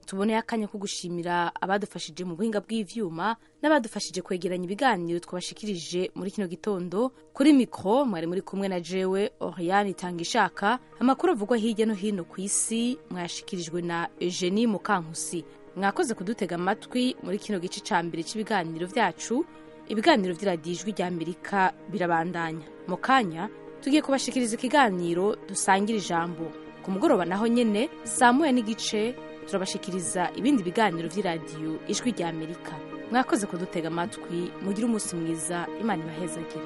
tuboneye akanya ko gushimira abadufashije mu buhinga bw'ibyuma n'abadufashije kwegeranya ibiganiro twabashikirije muri kino gitondo kuri mikoro mwari muri kumwe na jewe oriyani itanga ishaka amakuru avugwa hirya no hino ku isi mwayashikirijwe na eugenie mukankusi mwakoze kudutega amatwi muri kino gice cya mbere cy'ibiganiro byacu ibiganiro by'iradiyo ijwi ry'amerika birabandanya mu kanya tugiye kubashikiriza ikiganiro dusangira ijambo ku mugoroba naho nyine saa moya n'igice turabashikiriza ibindi biganiro by'iradiyo ijwi ry'amerika mwakoze kudutega amatwi mugire umunsi mwiza imana ibahezagire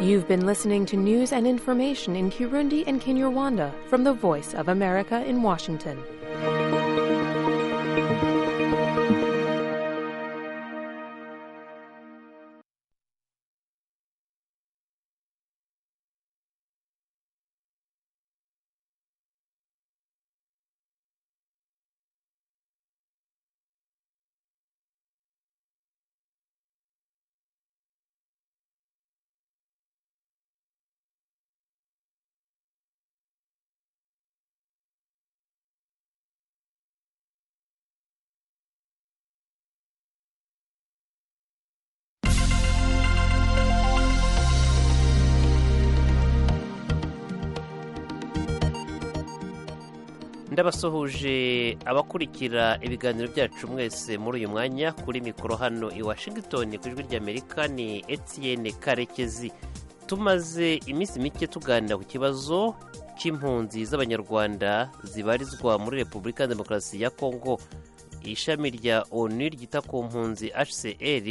You've been listening to news and information in Kirundi and Kinyarwanda from the Voice of America in Washington. ndabasuhuje abakurikira ibiganiro byacu mwese muri uyu mwanya kuri mikoro hano i washington ku ijwi ry'amerika ni etienne karekezi tumaze iminsi mike tuganira ku kibazo cy'impunzi z'abanyarwanda zibarizwa muri repubulika ya demokarasi ya kongo ishami rya onu ryita ku mpunzi hcr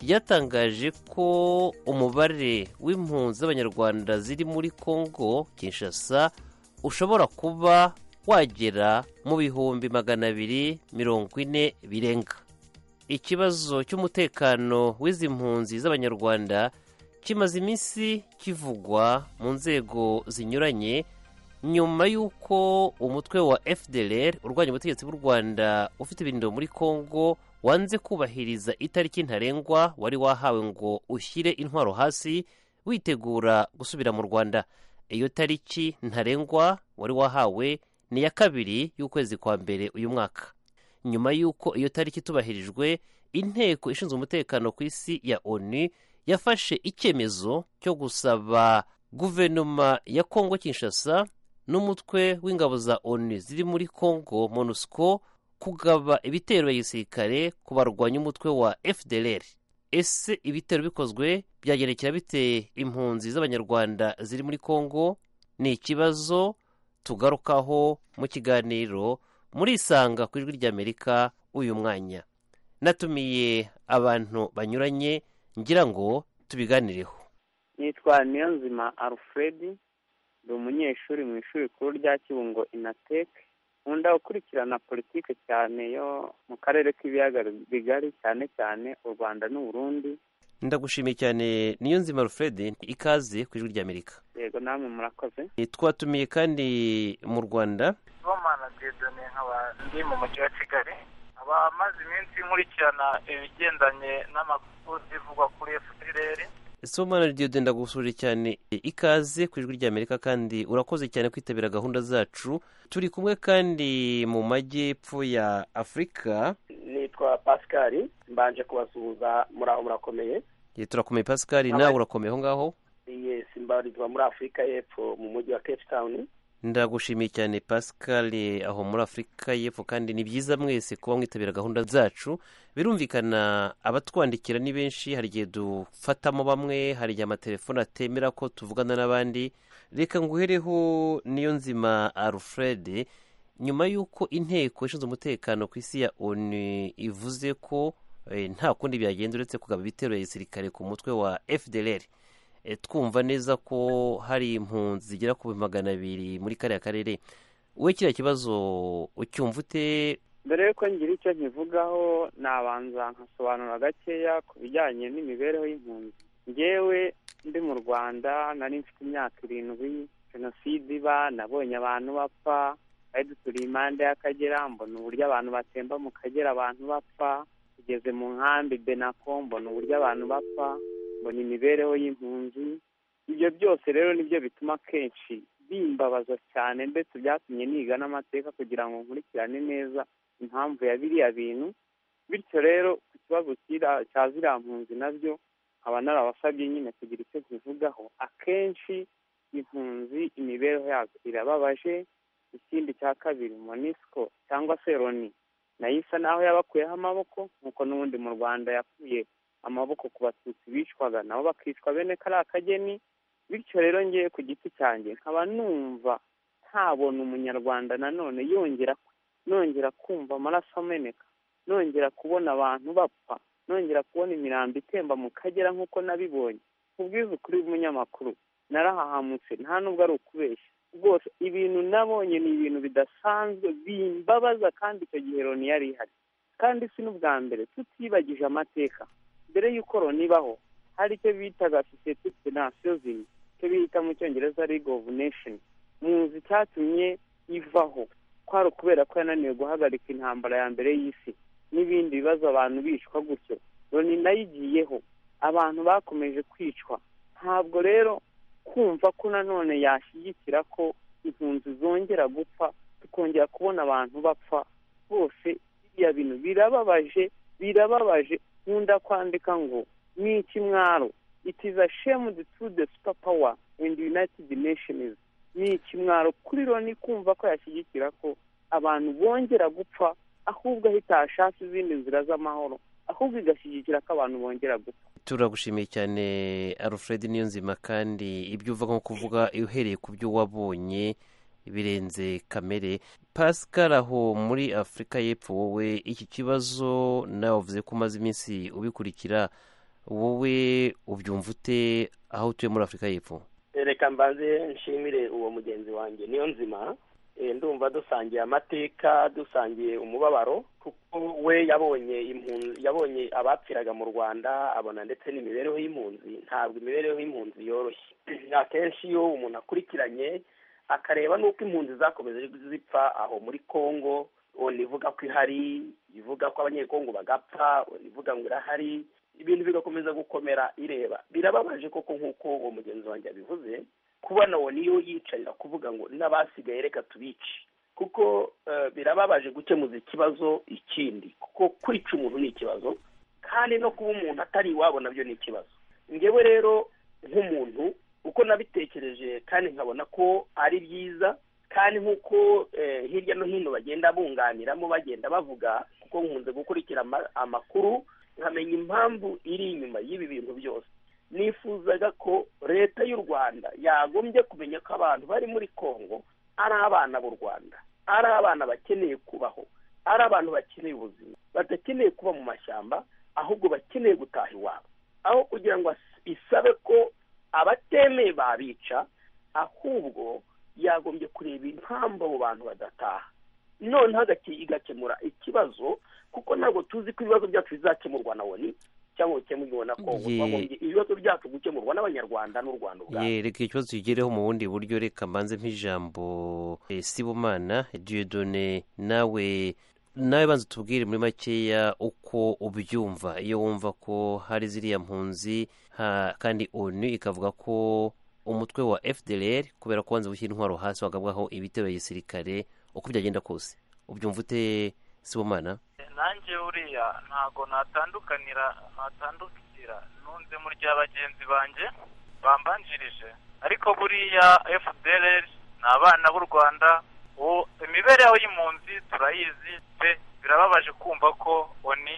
ryatangaje ko umubare w'impunzi z'abanyarwanda ziri muri kongo kinshasa ushobora kuba wagera mu bihumbi magana abiri mirongo ine birenga ikibazo cy'umutekano w'izi mpunzi z'abanyarwanda kimaze iminsi kivugwa mu nzego zinyuranye nyuma y'uko umutwe wa fdr urwanya ubutegetsi bw'u rwanda ufite ibirindiro muri congo wanze kubahiriza itariki ntarengwa wari wahawe ngo ushyire intwaro hasi witegura gusubira mu rwanda iyo tariki ntarengwa wari wahawe ni iya kabiri y'ukwezi kwa mbere uyu mwaka nyuma y'uko iyo tariki itubahirijwe inteko ishinzwe umutekano ku isi ya onu yafashe icyemezo cyo gusaba guverinoma ya kongo kinshasa n'umutwe w'ingabo za onu ziri muri kongo monusco kugaba ibitero bya gisirikare ku barwanya umutwe wa fdr ese ibitero bikozwe byagerekera bite impunzi z'abanyarwanda ziri muri kongo ni ikibazo tugarukaho mu kiganiro murisanga ku ijwi ry'amerika uyu mwanya natumiye abantu banyuranye ngira ngo tubiganireho nitwa niyonzima alfred ndi umunyeshuri mu ishuri rikuru rya kibungo inateke nkunda gukurikirana politiki cyane yo mu karere k'ibiyaga bigari cyane cyane u rwanda n'uburundi ndagushimiye cyane niyo nzima alfred ikaze ku ijwi ry'amerika yego namwe murakoze twatumiye kandi mu rwanda bomana dedone nkaba ndi mu mujyi wa kigali abamaze iminsi nkurikirana ibigendanye n'amakuru zivugwa kuri fpr somana diode ndagusuhuje cyane ikaze ku ijwi ry'amerika kandi urakoze cyane kwitabira gahunda zacu turi kumwe kandi mu majyepfo ya afurika nitwa pascal mbanje kubasuhuza muri aho murakomeye turakomeye pascal nawe urakomeye aho ngaho yesi mbarizwa muri afurika y'epfo mu mujyi wa cape town ndagushimiye cyane pascal aho muri afurika y'epfo kandi ni byiza mwese kuba mwitabira gahunda zacu birumvikana abatwandikira ni benshi hari igihe dufatamo bamwe hari igihe amatelefoni atemera ko tuvugana n'abandi reka nguhereho niyo nzima alfred nyuma y'uko inteko ishinzwe umutekano ku isi ya onu ivuze ko nta kundi byagenza uretse kugaba ibitero ya gisirikare ku mutwe wa fdr twumva neza ko hari impunzi zigera ku magana abiri muri kariya karere we kiriya kibazo ucyumva ute mbere y'uko ngira icyo nkivugaho nabanza nkasobanura gakeya ku bijyanye n'imibereho y'impunzi ngewe ndi mu rwanda nari mfite imyaka irindwi jenoside iba nabonye abantu bapfa bari duturiye impande y'akagera mbona uburyo abantu batemba mu kagera abantu bapfa tugeze mu nkambi benako mbona uburyo abantu bapfa mbona imibereho y'impunzi ibyo byose rero nibyo bituma kenshi bimbabaza cyane ndetse byatumye niga n'amateka kugira ngo nkurikirane neza impamvu ya biriya bintu bityo rero ku kibazo cya ziriya mpunzi nabyo nkaba narabasabye nyine kugira icyo tubivugaho akenshi impunzi imibereho yazo irababaje ikindi cya kabiri monisco cyangwa se roni nayo isa naho yabakuyeho amaboko nk'uko n'ubundi mu rwanda yakuye amaboko ku batutsi bicwaga nabo bakicwa bene kariya kageni bityo rero ngewe ku giti cyanjye nkaba numva ntabona umunyarwanda nanone yongera nongera kumva amaraso ameneka nongera kubona abantu bapfa nongera kubona imirambo itemba mu kagera nk'uko nabibonye ubwiza ukuri bw'umunyamakuru narahahamutse nta nubwo ari ukubeshya rwose ibintu nabonye ni ibintu bidasanzwe bimbabaza kandi icyo gihe Loni yari ihari kandi si n'ubwa mbere tutibagije amateka mbere y'uko ibaho hari icyo bitaga sosiyete finansiyozi icyo bita mu cyongereza ligo ofu nesheni muzi cyatumye ivaho kwari ukubera ko yananiwe guhagarika intambara ya mbere y'isi n'ibindi bibazo abantu bicwa gutyo loni nayo igiyeho abantu bakomeje kwicwa ntabwo rero kumva ko nanone yashyigikira ko impunzi zongera gupfa tukongera kubona abantu bapfa bose biriya bintu birababaje birababaje nkunda kwandika ngo ni ikimwaro it is a shame to the super power and united nations ni ikimwaro kuri loni kumva ko yashyigikira ko abantu bongera gupfa ahubwo ahita hashaka izindi nzira z'amahoro ahubwo igashyigikira ko abantu bongera gupfa turagushimiye cyane alfred niyonzima kandi ibyo uva nko kuvuga uhereye ku byo wabonye birenze kamere pascal aho muri afurika y'epfo wowe iki kibazo nawe uvuze ko umaze iminsi ubikurikira wowe ubyumva ute aho utuye muri afurika y'epfo reka mbanze nshimire uwo mugenzi wanjye niyo nzima ndumva dusangiye amateka dusangiye umubabaro kuko we yabonye impunzi yabonye abapfiraga mu rwanda abona ndetse n'imibereho y'impunzi ntabwo imibereho y'impunzi yoroshye akenshi iyo umuntu akurikiranye akareba n'uko impunzi zakomeje zipfa aho muri congo ivuga ko ihari ivuga ko abanyekongo bagapfa ivuga ngo irahari ibintu bigakomeza gukomera ireba birababaje koko nk'uko uwo mugenzi wanjye abivuze kubona uwo niyo yicarira kuvuga ngo n'abasigaye reka tubice kuko birababaje gukemuza ikibazo ikindi kuko kwica umuntu ni ikibazo kandi no kuba umuntu atari iwabo nabyo ni ikibazo ngewe rero nk'umuntu uko nabitekereje kandi nkabona ko ari byiza kandi nk'uko hirya no hino bagenda bunganiramo bagenda bavuga kuko nkunze gukurikira amakuru nkamenya impamvu iri inyuma y'ibi bintu byose nifuzaga ko leta y'u rwanda yagombye kumenya ko abantu bari muri congo ari abana b'u rwanda ari abana bakeneye kubaho ari abantu bakeneye ubuzima badakeneye kuba mu mashyamba ahubwo bakeneye gutaha iwabo aho kugira ngo isabe ko abatemeye babica ahubwo yagombye kureba impamvu abo bantu badataha noneho igakemura ikibazo kuko ntabwo tuzi ko ibibazo byacu bizakemurwa na woni cyangwa bikemurwa na kongo ibibazo byacu gukemurwa n'abanyarwanda n'u rwanda ubwabo reka ikibazo kigereho mu bundi buryo reka mbanze nk'ijambo sibumana diyodone nawe nawe banza tubwire muri makeya uko ubyumva iyo wumva ko hari ziriya mpunzi kandi onu ikavuga ko umutwe wa fdr kubera ko wanze gushyira intwaro hasi wagabwaho ibitero ya gisirikare uko byagenda kose ubyumva ute sibumana nanjye uriya ntago natandukanira natandukira nunze muri rya bagenzi banjye bambanjirije ariko buriya fdr ni abana b'u rwanda imibereho y'impunzi turayizi pe birababaje kumva ko oni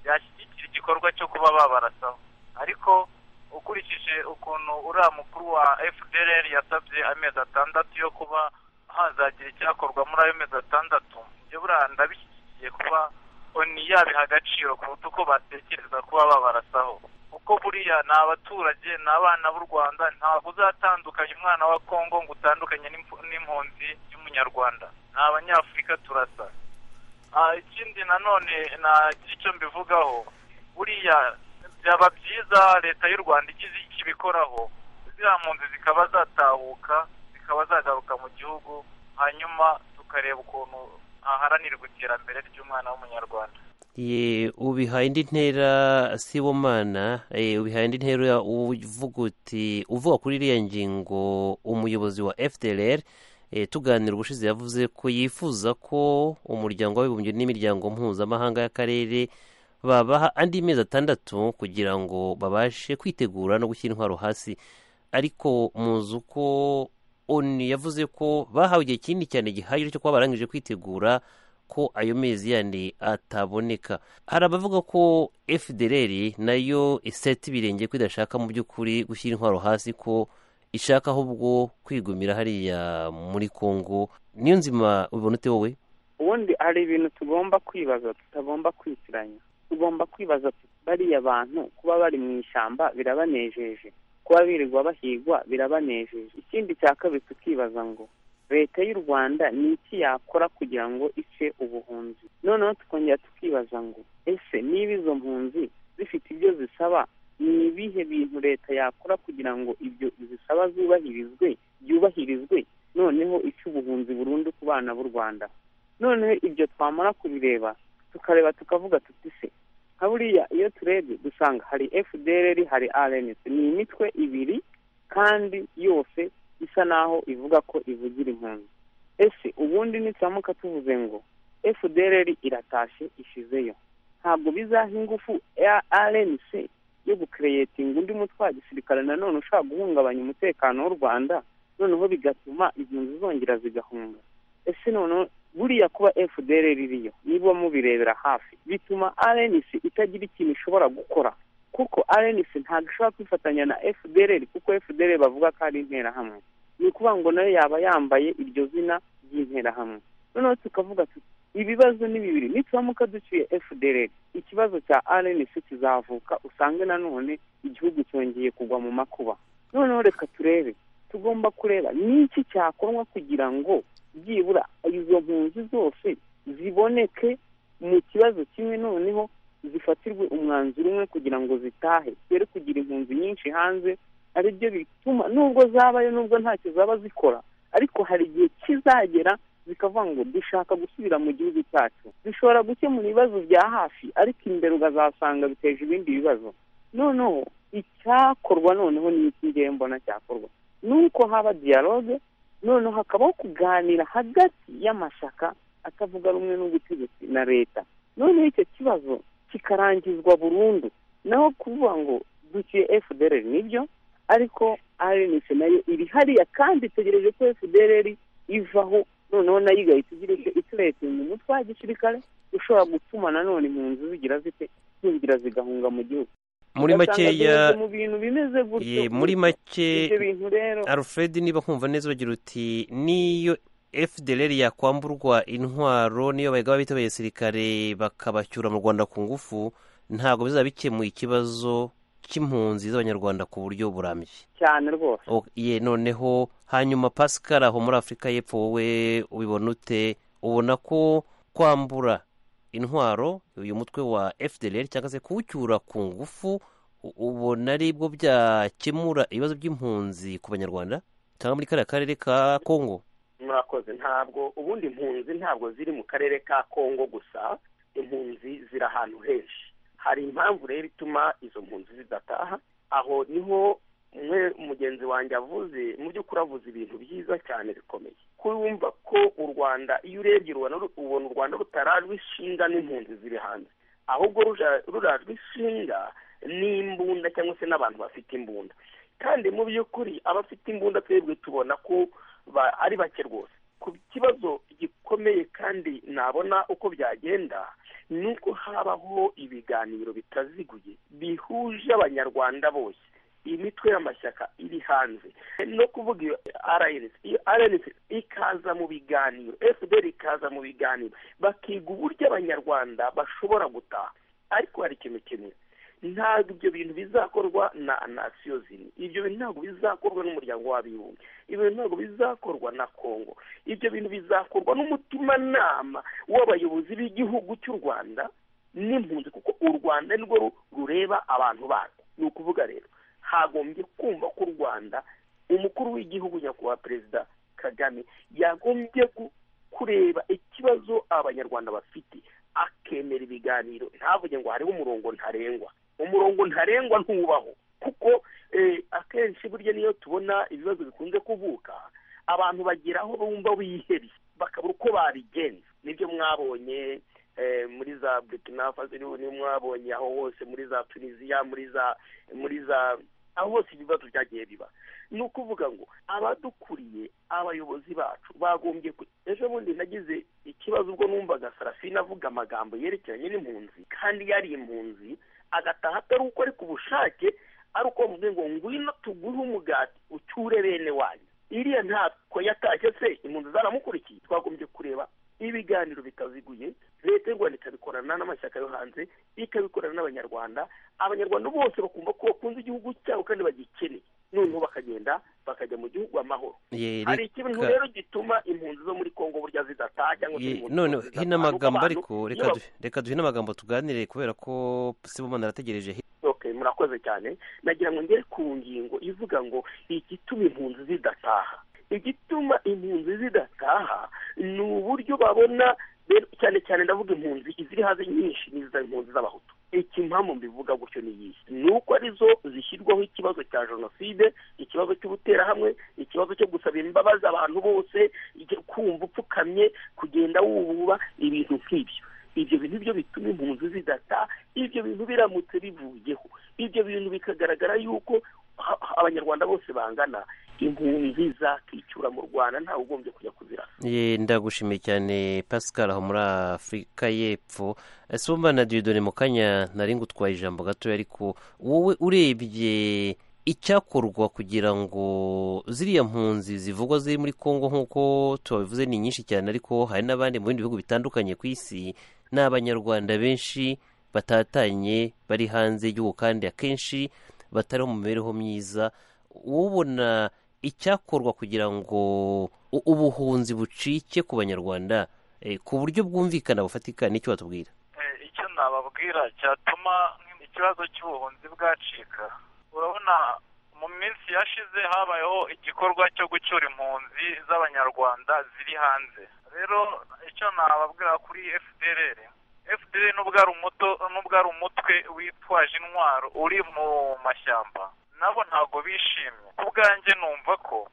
yashyigikira igikorwa cyo kuba babarasaho ariko ukurikije ukuntu uriya mukuru wa fdr yasabye amezi atandatu yo kuba hazagira icyakorwa muri ayo mezi atandatu njye buriya ndabishyigikiye kuba oni yabiha agaciro kuruta uko batekereza kuba babarasaho kuko buriya ni abaturage ni abana b'u rwanda ntabwo uzatandukanya umwana wa kongo ngo utandukanye n'impunzi y'umunyarwanda ni abanyafurika turasa ikindi nanone nagira icyo mbivugaho buriya byaba byiza leta y'u rwanda igize icyo ibikoraho ziriya mpunzi zikaba zatahuka zikaba zagaruka mu gihugu hanyuma tukareba ukuntu haharanirwa iterambere ry'umwana w'umunyarwanda ubihaye indi ntera si bo mana ubihaye indi ntera uvuga uti uvuga kuri iriya ngingo umuyobozi wa fdr tuganira ubushize yavuze ko yifuza ko umuryango w'abibumbye n'imiryango mpuzamahanga y'akarere babaha andi mezi atandatu kugira ngo babashe kwitegura no gushyira intwaro hasi ariko muzi uko oni yavuze ko bahawe igihe kinini cyane gihagije cyo kuba barangije kwitegura ko ayo mezi yandi ataboneka hari abavuga ko fdr nayo iseta ibirenge ko idashaka mu by'ukuri gushyira intwaro hasi ko ishaka ahubwo kwigumira hariya muri congo niyo nzima ubibona ute wowe ubundi hari ibintu tugomba kwibaza tutagomba kwitiranya tugomba kwibaza bariya bantu kuba bari mu ishyamba birabanejeje kuba birirwa bahigwa birabanejeje ikindi cya kabiri tukibaza ngo leta y'u rwanda ni iki yakora kugira ngo ice ubuhunzi noneho tukongera tukibaza ngo ese niba izo mpunzi zifite ibyo zisaba ni ibihe bintu leta yakora kugira ngo ibyo zisaba zubahirizwe byubahirizwe noneho ice ubuhunzi burundu ku bana b'u rwanda noneho ibyo twamara kubireba tukareba tukavuga tuti se nka buriya iyo turebye dusanga hari fdr hari rns ni imitwe ibiri kandi yose isa naho ivuga ko ivugira impunzi ese ubundi nituramuka tuvuze ngo fdr iratashe ishizeyo ntabwo bizaha ingufu rnc yo gukereyetinga undi mutwe wa gisirikare nanone ushobora guhungabanya umutekano w'u rwanda noneho bigatuma impunzi zongera zigahunga ese noneho buriya kuba fdr ririyo niba mubirebera hafi bituma rnc itagira ikintu ishobora gukora kuko rnc ntabwo ishobora kwifatanya na fdr kuko fdr bavuga ko ari interahamwe ni ukuvuga ngo nayo yaba yambaye iryo zina ry'interahamwe noneho tukavuga tuti ibibazo ni bibiri nituramuka duciye fdr ikibazo cya rnc kizavuka usange nanone igihugu cyongeye kugwa mu makuba noneho reka turebe tugomba kureba n'iki cyakorwa kugira ngo byibura izo mpunzi zose ziboneke mu kibazo kimwe noneho zifatirwe umwanzuro umwe kugira ngo zitahe zere kugira impunzi nyinshi hanze ari byo bituma nubwo zabayo nubwo ntacyo zaba zikora ariko hari igihe kizagera zikavuga ngo dushaka gusubira mu gihugu cyacu bishobora gukemura ibibazo bya hafi ariko imbere ukazasanga biteje ibindi bibazo noneho icyakorwa noneho ni iki ngiye mbona cyakorwa ni uko haba diyaloge noneho hakabaho kuganira hagati y'amashyaka atavuga rumwe n'ubutegetsi na leta noneho icyo kibazo kikarangizwa burundu naho kuvuga ngo duciye fdr nibyo ariko rnc nayo iri hariya kandi itegereje ko fdr ivaho noneho nayo igahita igira icyo iturete mu mutwe wa gisirikare ushobora gutuma nanone impunzi zigira zite zinjira zigahunga mu gihugu muri makeya mu bintu bimeze gutyo ye, muri make ibyo bintu rero alfred niba nkumva neza ugira uti niyo fdr yakwamburwa intwaro niyo bagaba bitabaye gisirikare bakabacyura mu rwanda ku ngufu ntabwo bizaba bikemuye ikibazo cy'impunzi z'abanyarwanda ku buryo burambye cyane rwose O- ye noneho hanyuma pascal aho muri afurika y'epfo wowe ubibona ute ubona ko kwambura intwaro uyu mutwe wa fdr cyangwa se kuwucyura ku ngufu u- ubona ari bwo byakemura ibibazo by'impunzi ku banyarwanda cyangwa muri kariya karere ka kongo murakoze ntabwo ubundi impunzi ntabwo ziri mu karere ka kongo gusa impunzi ziri ahantu henshi hari impamvu rero ituma izo mpunzi zidataha aho niho umwe mugenzi wanjye avuze mu by'ukuri avuze ibintu byiza cyane bikomeye kumva ko u rwanda iyo urebye u Rwanda ru- ubona u rwanda rutarajwe ishinga n'impunzi ziri hanze ahubwo ruja- rurajwe ishinga n'imbunda cyangwa se n'abantu bafite imbunda kandi mu by'ukuri abafite imbunda twebwe tubona ko ba- ari bake rwose ku kibazo gikomeye kandi nabona uko byagenda ni uko habaho ibiganiro bitaziguye bihuje abanyarwanda bose imitwe y'amashyaka iri hanze no kuvuga iyo rnc iyo rnc ikaza mu biganiro fdr ikaza mu biganiro bakiga uburyo abanyarwanda bashobora gutaha ariko hari ikintu kimwe ntabwo ibyo bintu bizakorwa na nasiyo zimwe ibyo bintu ntabwo bizakorwa n'umuryango w'abibumbye ibyo bintu ntabwo bizakorwa na kongo ibyo bintu bizakorwa n'umutimanama w'abayobozi b'igihugu cy'u rwanda n'impunzi kuko u rwanda nirwo ru- rureba abantu barwo ni ukuvuga rero hagombye kumva ko u rwanda umukuru w'igihugu nyakubahwa perezida kagame yagombye gu- kureba ikibazo abanyarwanda bafite akemera ibiganiro ntavuge ngo hariho umurongo ntarengwa umurongo ntarengwa ntubaho kuko eh, akenshi burya niyo tubona ibibazo bikunze kuvuka abantu bagira aho bumva bihebye bakabura uko babigenza nibyo mwabonye eh, muri za burkina faso niyo mwabonye aho hose muri za tunisiya muri za muri za aho hose ibibazo byagiye biba ni ukuvuga ngo abadukuriye abayobozi bacu bagombye ku- ejo bundi nagize ikibazo ubwo numvaga sarafina avuga amagambo yerekeranye n'impunzi kandi yari impunzi agataha atari uko ari ku bushake ari uko bavuze ngo ngwino tuguhe umugati ucyure bene wanyu iriya ntako yatashye se impunzi zaramukurikiye twagombye kureba ibiganiro bitaziguye leta y'u rwanda ikabikorana n'amashyaka yo hanze ikabikorana n'abanyarwanda abanyarwanda bose bakumva ko bakunze igihugu cyabo kandi bagikeneye noneho bakagenda bakajya mu gihugu amahoro Ye, hari ikintu reka- rero gituma impunzi zo muri kongo burya zidataha cyangwa se Ye, impunzi none zidataha, hino ni uko amagambo abantu ariko iyo reka bab- du- reka duhine amagambo tuganire kubera ko sibomana arategereje okay murakoze cyane nagira ngo ngere ku ngingo ivuga ngo igituma impunzi zidataha igituma impunzi zidataha ni uburyo babona rero cyane cyane ndavuga impunzi iziri hanze nyinshi ni za impunzi z'abahutu ikimpamvu mbivuga gutyo ni iyi ni uko arizo zishyirwaho ikibazo cya jenoside ikibazo cy'ubuterahamwe ikibazo cyo gusaba imbabazi abantu bose icyo kumva upfukamye kugenda wububa ibintu nk'ibyo ibyo bintu byo bituma impunzi zidata ibyo bintu biramutse bivuyeho ibyo bintu bikagaragara yuko ha- abanyarwanda bose bangana impunzi zakwicura mu rwanda ntawe ugombye kujya kuzira Ye, ndagushimiye cyane pascal aho muri afurika y'epfo sumba na diridone mu kanya nari ngutwaye ijambo gatoya ariko wowe urebye icyakorwa kugira ngo ziriya mpunzi zivugwa ziri muri congo nk'uko tubabivuze ni nyinshi cyane ariko hari n'abandi mu bindi bihugu bitandukanye ku isi ni abanyarwanda benshi batatanye bari hanze y'igihugu kandi akenshi batari mu mibereho myiza ubona icyakorwa kugira ngo u- ubuhunzi bucike ku banyarwanda eh, ku buryo bwumvikana bufatika nicyo batubwira Eh, icyo nababwira cyatuma ikibazo cy'ubuhunzi bwacika urabona mu minsi yashize habayeho igikorwa cyo gucyura impunzi z'abanyarwanda ziri hanze rero icyo nababwira kuri fdr fdr nubwo ari umuto nubwo ari umutwe witwaje intwaro uri mu mashyamba nabo ntago bishimye ku bwanjye numva ko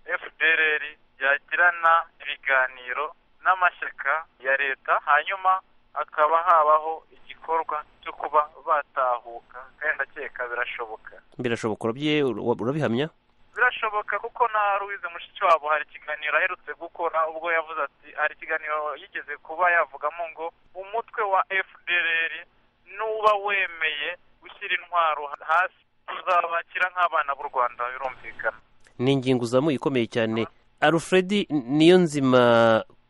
fdr yagirana ibiganiro n'amashyaka ya leta hanyuma hakaba habaho igikorwa cyo kuba batahuka kandi ndakeka birashoboka birashoboka urabye- ura- urabihamya birashoboka kuko na Louise Mushikiwabo hari ikiganiro aherutse gukora ubwo yavuze ati hari ikiganiro yigeze kuba yavugamo ngo umutwe wa FDLR nuba wemeye gushyira intwaro hasi tuzabakira nk'abana b'u Rwanda birumvikana ni ingingo uzamuye ikomeye cyane alfred niyo nzima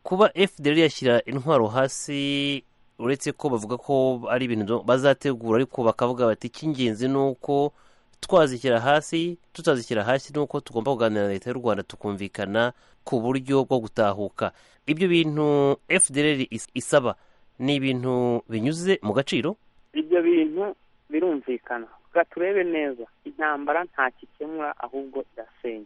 kuba fdr yashyira intwaro hasi uretse ko bavuga ko ari ibintu bazategura ariko bakavuga bati icy'ingenzi ni uko twazishyira hasi tutazishyira hasi ni uko tugomba kuganira na leta y'u rwanda tukumvikana ku buryo bwo gutahuka ibyo bintu fdr is- isaba ni ibintu binyuze mu gaciro ibyo bintu birumvikana reka turebe neza intambara nta gikemura ahubwo irasenya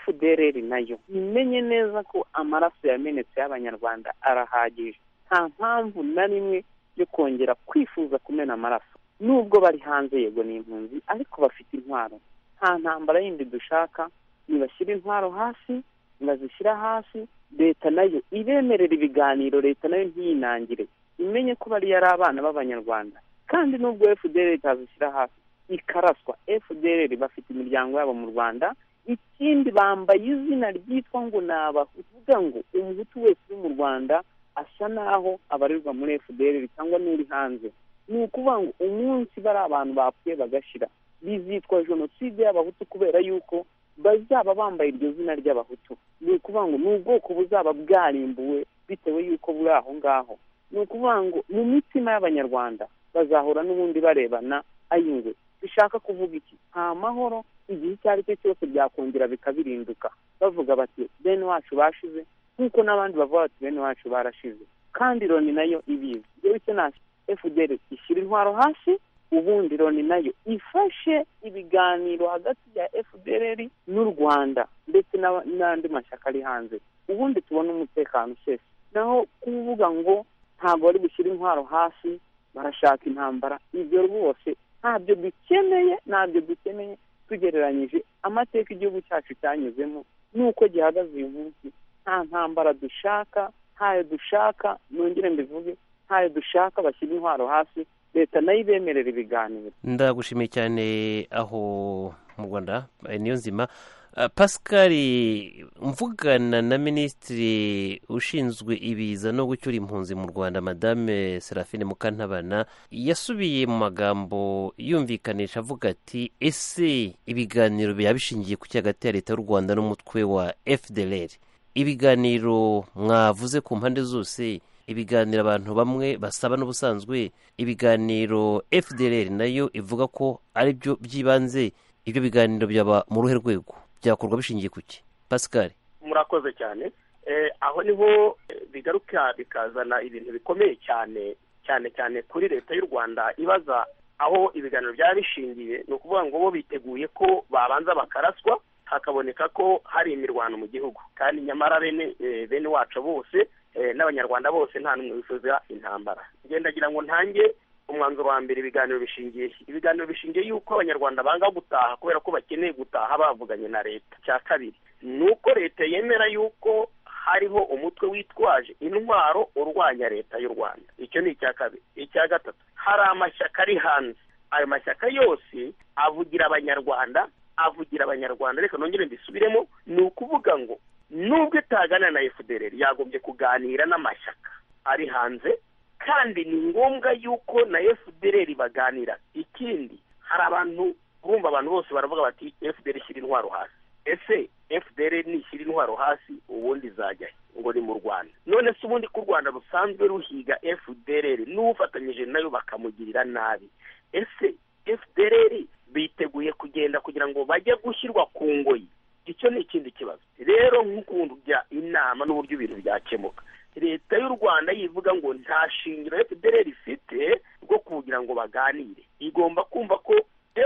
fdr nayo imenye neza ko amaraso yamenetse y'abanyarwanda arahagije nta mpamvu na rimwe yo kongera kwifuza kumena amaraso nubwo bari hanze yego ni impunzi ariko bafite intwaro nta ntambara yindi dushaka nibashyira intwaro hasi nibazishyira hasi leta nayo ibemerera ibiganiro leta nayo ntiyinangire imenye ko bari yari abana b'abanyarwanda kandi nubwo fdr itazishyira hasi ikaraswa fdr bafite imiryango yabo mu rwanda ikindi bambaye izina ryitwa ngo ni abavuga ngo umuhutu wese uri mu rwanda asa naho abarirwa muri fdr cyangwa n'uri hanze ni ukuvuga ngo umunsi bari abantu bapfuye bagashira bizitwa jenoside y'abahutu kubera yuko bazaba bambaye iryo zina ry'abahutu ni ukuvuga ngo ni ubwoko buzaba bwarimbuwe bitewe y'uko buri aho ngaho ni ukuvuga ngo mu mitima y'abanyarwanda bazahora n'ubundi barebana ayingwe bishaka kuvuga iki nta mahoro igihe icyo ari cyo cyose byakongera bikabirinduka bavuga bati bene wacu bashize nk'uko n'abandi bavuga bati bene wacu barashize kandi loni nayo ibizi yewe icyo nasi fdr ishyira intwaro hasi ubundi loni nayo ifashe ibiganiro hagati ya fdr n'u rwanda ndetse n'aba- n'andi mashyaka ari hanze ubundi tubona umutekano usese naho kuvuga ngo ntabwo bari gushyira intwaro hasi barashaka intambara ibyo rwose ntabyo dukeneye ntabyo dukeneye tugereranyije amateka igihugu cyacu cyanyuzemo n'uko gihagaze uyu munsi nta ntambara dushaka ntayo dushaka nongere mbivuge ntayo dushaka bashyira intwaro hasi leta nayo ibemerera ibiganiro ndagushimiye cyane aho mu rwanda eh, niyo nzima Ah, pascal mvugana na minisitiri ushinzwe ibiza no gucyura impunzi mu rwanda madame serafine mukantabana yasubiye mu magambo yumvikanisha avuga ati ese ibiganiro byaba bishingiye ku cyo hagati ya leta y'u rwanda n'umutwe wa fdr ibiganiro mwavuze ku mpande zose ibiganiro abantu bamwe basaba n'ubusanzwe ibiganiro fdr nayo ivuga ko ari byo by'ibanze ibyo biganiro byaba mu ruhe rwego byakorwa bishingiye ku ki pascal murakoze cyane Eh, aho niho eh, bigaruka bikazana ibintu bikomeye cyane cyane cyane kuri leta y'u rwanda ibaza aho ibiganiro byaba bishingiye ni ukuvuga ngo bo biteguye ko babanza bakaraswa hakaboneka ko hari imirwano mu gihugu kandi nyamara bene eh, bene wacu bose eh, n'abanyarwanda bose nta n'umwe wifuza intambara ngendagira ngo ntange umwanzuro wa mbere ibiganiro bishingiye he? ibiganiro bishingiye yuko abanyarwanda banga gutaha kubera ko bakeneye gutaha bavuganye na leta cya kabiri ni uko leta yemera yuko hariho umutwe witwaje intwaro urwanya leta y'u rwanda icyo ni icya kabiri icya gatatu hari amashyaka ari hanze ayo mashyaka yose avugira abanyarwanda avugira abanyarwanda reka nongere mbisubiremo ni ukuvuga ngo nubwo itaganira na efudereri yagombye kuganira n'amashyaka ari hanze kandi ni ngombwa yuko na efudereri baganira ikindi hari abantu urumva abantu bose baravuga bati efuderi ishyira intwaro hasi ese efuderi nishyira intwaro hasi ubundi izajya he ngo ni mu rwanda none se ubundi ko u rwanda rusanzwe ruhiga efudereri n'ufatanyije nayo bakamugirira nabi ese efudereri biteguye kugenda kugira ngo bajye gushyirwa ku ngoyi icyo ni ikindi kibazo rero nk'ukuntu bya inama n'uburyo ibintu byakemuka leta y'u rwanda yivuga ngo nta shingiro efudereri ifite rwo kugira ngo baganire igomba kumva ko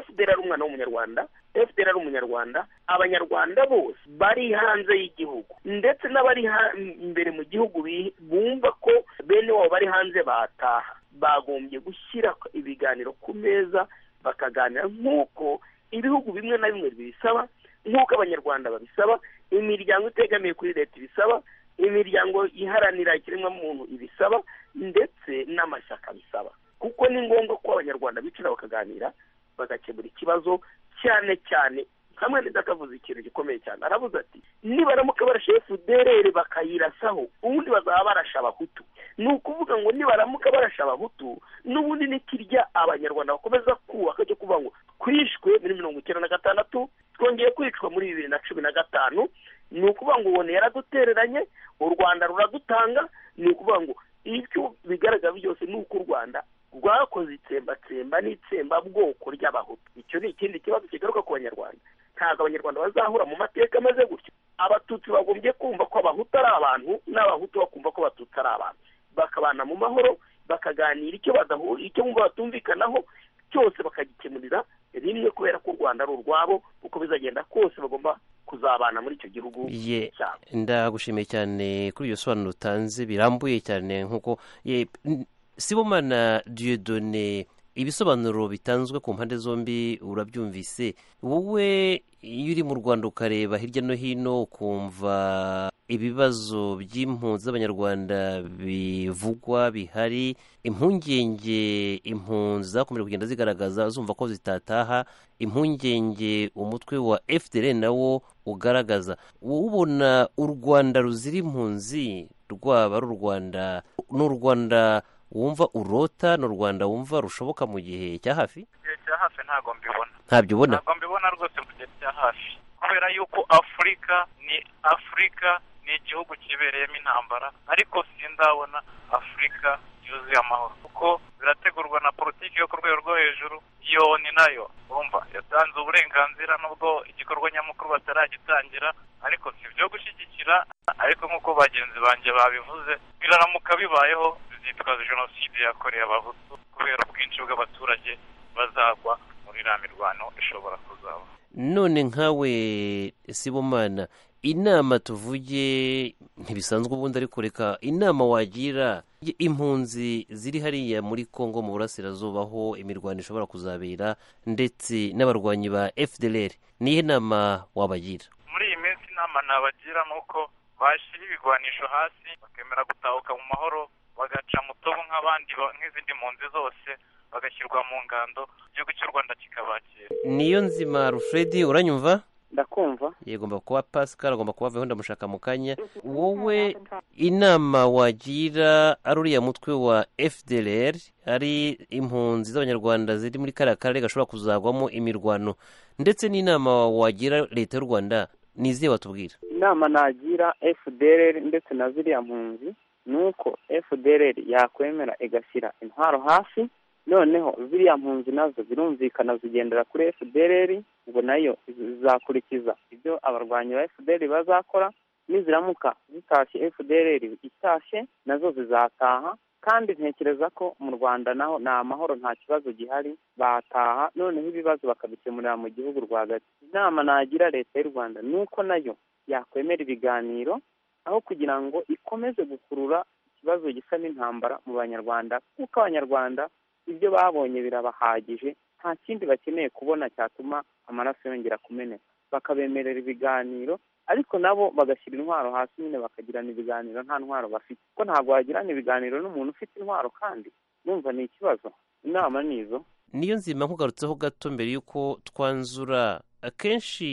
fdr ari umwana w'umunyarwanda fdr ari umunyarwanda abanyarwanda bose bari hanze y'igihugu ndetse n'abari ha- imbere mu gihugu bi- bumva ko bene wabo bari hanze bataha bagombye gushyira ibiganiro ku meza bakaganira nk'uko ibihugu bimwe na bimwe bibisaba nk'uko abanyarwanda babisaba imiryango itegamiye kuri leta ibisaba imiryango iharanira ikiremwamuntu ibisaba ndetse n'amashyaka bisaba kuko ni ngombwa ko abanyarwanda bicara bakaganira bagakemura ikibazo cyane cyane hamwe akavuze ikintu gikomeye cyane aravuze ati nibaramuka barashe efuderere bakayirasaho ubundi bazaba barashe abahutu ni ukuvuga ngo nibaramuka barashe abahutu n'ubundi nikirya abanyarwanda bakomeza kubaka cyo kuvuga ngo twishwe muri mirongo icyenda na gatandatu twongeye kwicwa muri bibiri na cumi na gatanu ni ukuvuga ngo ubona yaradutereranye u rwanda ruradutanga ni ukuvuga ngo ibyo bigaragara byose ni uko u rwanda rwakoze itsembatsemba n'itsembabwoko ry'abahutu icyo ni ikindi kibazo kigaruka ku banyarwanda ntabwo abanyarwanda bazahura mu mateka ameze gutyo abatutsi bagombye kumva ko abahutu ari abantu n'abahutu bakumva ko abatutsi ari abantu bakabana mu mahoro bakaganira icyo badahura icyo bumva batumvikanaho cyose bakagikemurira rimwe kubera ko u rwanda ari urwabo uko bizagenda kose bagomba kuzabana muri icyo gihugu ye ndagushimiye cyane kuri iyo sobanuro utanze birambuye cyane nk'uko ye- n- sibomana diyodone ibisobanuro bitanzwe ku mpande zombi urabyumvise wowe iyo uri mu rwanda ukareba hirya no hino ukumva ibibazo by'impunzi z'abanyarwanda bivugwa bihari impungenge impunzi zakomeje kugenda zigaragaza zumva ko zitataha impungenge umutwe wa fdr nawo ugaragaza wowe ubona u rwanda ruzira impunzi rwaba ari u rwanda ni u rwanda wumva urota ni u rwanda wumva rushoboka mu gihe cya hafi igihe cya hafi ntabwo mbibona ntabyo ubona ntabwo mbibona rwose mu gihe cya hafi kubera yuko afurika ni afurika ni igihugu kibereyemo intambara ariko sindabona afurika yuzuye amahoro kuko birategurwa na politiki yo ku rwego rwo hejuru iyo ni nayo urumva yatanze uburenganzira nubwo igikorwa nyamukuru bataragitangira ariko si ibyo gushyigikira ariko nk'uko bagenzi banjye babivuze biraramuka bibayeho bizitwa jenoside yakorewe abahutu kubera ubwinshi bw'abaturage bazagwa muri iriya mirwano ishobora kuzaba none nkawe sibomana inama tuvuge ntibisanzwe ubundi ariko reka inama wagira impunzi ziri hariya muri congo mu burasirazuba aho imirwano ishobora kuzabera ndetse n'abarwanyi ba fdr niyo nama wabagira muri iyi minsi inama nabagira ni uko bashyira ibigwanisho hasi bakemera gutahuka mu mahoro bagaca mu tobo nk'abandi ba- nk'izindi mpunzi zose bagashyirwa mu ngando igihugu cy'u rwanda kikabakira niyo nzima alfred uranyumva ndakumva yegomba kuba pascal agomba kuba aveho ndamushaka mu kanya wowe inama wagira ari uriya mutwe wa fdr ari impunzi z'abanyarwanda ziri muri kariya karere gashobora kuzagwamo imirwano ndetse n'inama wagira leta y'u rwanda niziye watubwira inama nagira fdr ndetse na ziriya mpunzi ni uko fdr yakwemera igashyira intwaro hasi noneho ziriya mpunzi nazo zirumvikana zigendera kuri fdr ubwo nayo zizakurikiza ibyo abarwanyi ba fdr bazakora niziramuka zitashye fdr itashye nazo zizataha kandi ntekereza ko mu rwanda naho ni amahoro nta kibazo gihari bataha noneho ibibazo bakabikemurira mu gihugu rwagati inama nagira leta y'u rwanda ni uko nayo yakwemera ibiganiro aho kugira ngo ikomeze gukurura ikibazo gisa n'intambara mu banyarwanda kuko abanyarwanda ibyo babonye birabahagije nta kindi bakeneye kubona cyatuma amaraso yongera kumeneka bakabemerera ibiganiro ariko nabo bagashyira intwaro hasi nyine bakagirana ibiganiro nta ntwaro bafite ko ntabwo wagirana ibiganiro n'umuntu ufite intwaro kandi numva ni ikibazo inama ni izo niyo nzima nkugarutseho gato mbere y'uko twanzura akenshi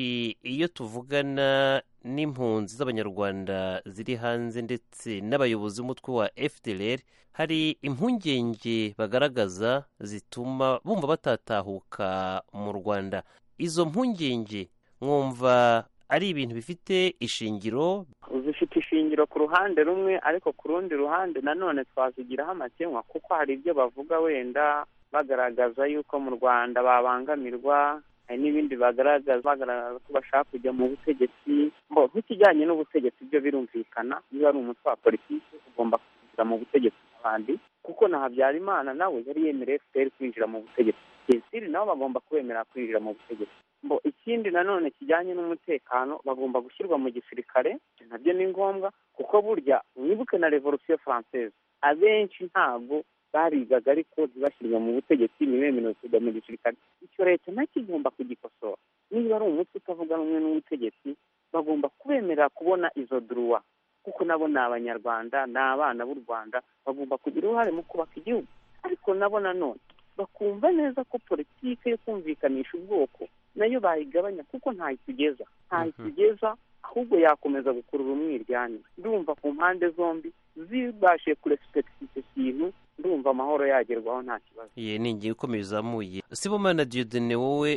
iyo tuvugana n'impunzi z'abanyarwanda ziri hanze ndetse n'abayobozi b'umutwe wa fdr hari impungenge bagaragaza zituma bumva batatahuka mu rwanda izo mpungenge mwumva ari ibintu bifite ishingiro zifite ishingiro ku ruhande rumwe ariko ku rundi ruhande nanone twazigiraho amakenkwa kuko hari ibyo bavuga wenda bagaragaza yuko mu rwanda babangamirwa hari n'ibindi bagaragaza bagaragaza ko bashaka kujya mu butegetsi mbo nk'ikijyanye n'ubutegetsi byo birumvikana iyo ari umutwe wa politiki ugomba kwinjira mu butegetsi n'abandi kuko na habyarimana nawe yari yemereye fpr kwinjira mu butegetsi esiri nabo bagomba kubemera kwinjira mu butegetsi mbo ikindi nanone kijyanye n'umutekano bagomba gushyirwa mu gisirikare nabyo ni ngombwa kuko burya mwibuke na revolusiyo française abenshi ntabwo barigaga ariko ntibashyirwe mu butegetsi ntibemerewe kujya mu gisirikare icyo leta nacyo igomba kugikosora niba ari umutwe utavuga rumwe n'ubutegetsi bagomba kubemerera kubona izo duruwa kuko nabo ni abanyarwanda ni abana b'u rwanda bagomba kugira uruhare mu kubaka igihugu ariko nabo nanone bakumva neza ko politiki yo kumvikanisha ubwoko nayo bayigabanya kuko ntayitugeza ntayitugeza ahubwo yakomeza gukurura umwiryane ndumva ku mpande zombi zibashe kurespekita icyo kintu ndumva amahoro yagerwaho nta kibazo ye ni ingingo ikomeye izamuye sibomana diyodene wowe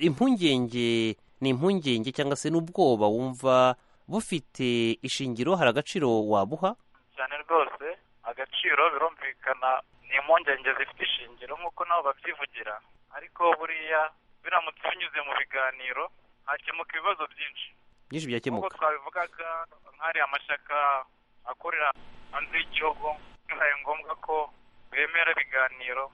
impungenge ni impungenge cyangwa se n'ubwoba wumva bufite ishingiro hari agaciro wabuha cyane rwose agaciro birumvikana ni impungenge zifite ishingiro nk'uko nabo babyivugira ariko buriya biramutse binyuze mu biganiro hakemuka ibibazo byinshi byinshi nk'uko byakemuka twabivugaga nk'ari amashyaka akorera hanze y'igihugu bibaye ngombwa ko bemera ibiganiro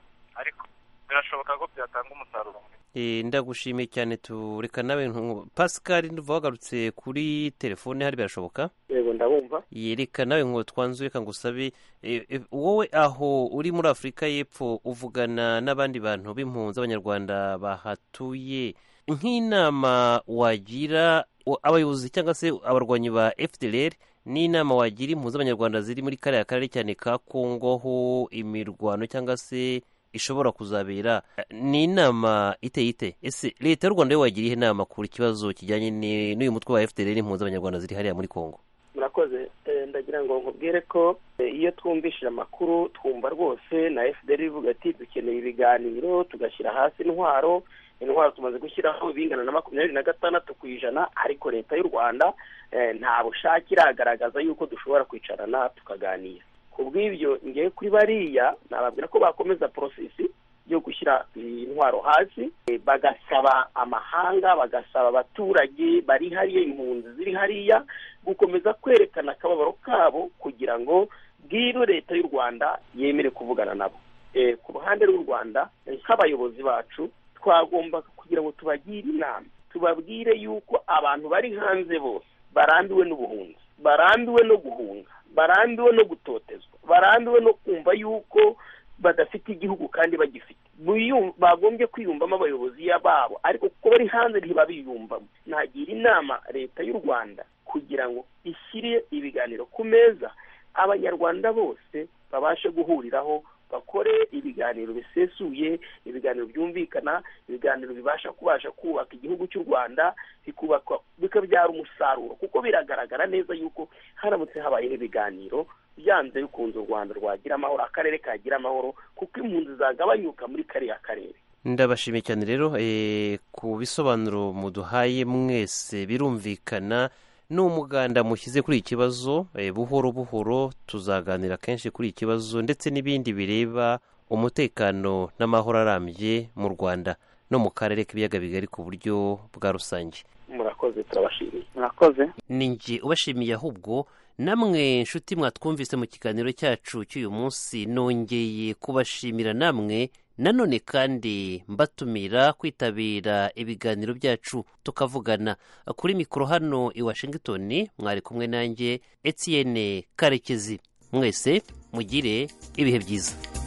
ariko birashoboka ko byatanga umusaruro Eh, ndagushimiye cyane tureka nawe ntu- pascal nduva wagarutse kuri telefone hari birashoboka yego ndabumva yereka nawe ngo twanze reka ngusabe eh, eh, wowe aho uri muri afurika y'epfo uvugana n'abandi bantu b'impunzi abanyarwanda bahatuye nk'inama wagira o- abayobozi cyangwa se abarwanyi ba fdr n'inama wagira impunzi z'abanyarwanda ziri muri kariya karere cyane ka kongo ho imirwano cyangwa se ishobora kuzabera ni inama iteye ite ese leta y'u rwanda yo wagira ihe nama kuri ikibazo kijyanye ni- n'uyu mutwe wa fdr n'impunzi z'abanyarwanda ziri hariya muri kongo murakoze Eh, ndagira ngo nkubwire ko eh, iyo twumvishije amakuru twumva rwose na fdr ivuga ati dukeneye ibiganiro tugashyira hasi intwaro intwaro tumaze gushyiraho bingana na makumyabiri na gatandatu ku ijana ariko leta y'u rwanda eh, nta bushake iragaragaza yuko dushobora kwicarana tukaganira ku bw'ibyo ngewe kuri bariya nababwira ko bakomeza porosesi yo gushyira intwaro hasi eh, bagasaba amahanga bagasaba abaturage bari hariya impunzi ziri hariya gukomeza kwerekana akababaro kabo kugira ngo bwiru leta y'u rwanda yemere kuvugana nabo Eh, ku ruhande rw'u rwanda eh, nk'abayobozi bacu twagombaga kugira ngo tubagire inama tubabwire yuko abantu bari hanze bose barambiwe n'ubuhunzi barambiwe no guhunga barambiwe no gutotezwa barambiwe no kumva yuko badafite igihugu kandi bagifite Biyum- bagombye kwiyumvamo abayobozi ya- babo ariko kuko bari hanze ntibabiyumvamo nagira inama leta y'u rwanda kugira ngo ishyire ibiganiro ku meza abanyarwanda bose babashe guhuriraho bakore ibiganiro bisesuye ibiganiro byumvikana ibiganiro bibasha kubasha kubaka igihugu cy'u rwanda bikubakwa bikabyara umusaruro kuko biragaragara neza yuko haramutse habayeho ibiganiro byanze bikunze u rwanda rwagira amahoro akarere kagira amahoro kuko impunzi zagabanyuka muri kariya karere ndabashimiye cyane rero eh, ku bisobanuro muduhaye mwese birumvikana ni umuganda mushyize kuri iki kibazo eh, buhoro buhoro tuzaganira kenshi kuri iki kibazo ndetse n'ibindi bireba umutekano n'amahoro arambye mu rwanda no mu karere k'ibiyaga bigari ku buryo bwa rusange murakoze turabashimiye murakoze ni njye ubashimiye ahubwo namwe nshuti mwatwumvise mu kiganiro cyacu cy'uyu munsi nongeye kubashimira namwe nanone kandi mbatumira kwitabira ibiganiro byacu tukavugana kuri mikoro hano i washington mwari kumwe nanjye etienne karekezi mwese mugire ibihe byiza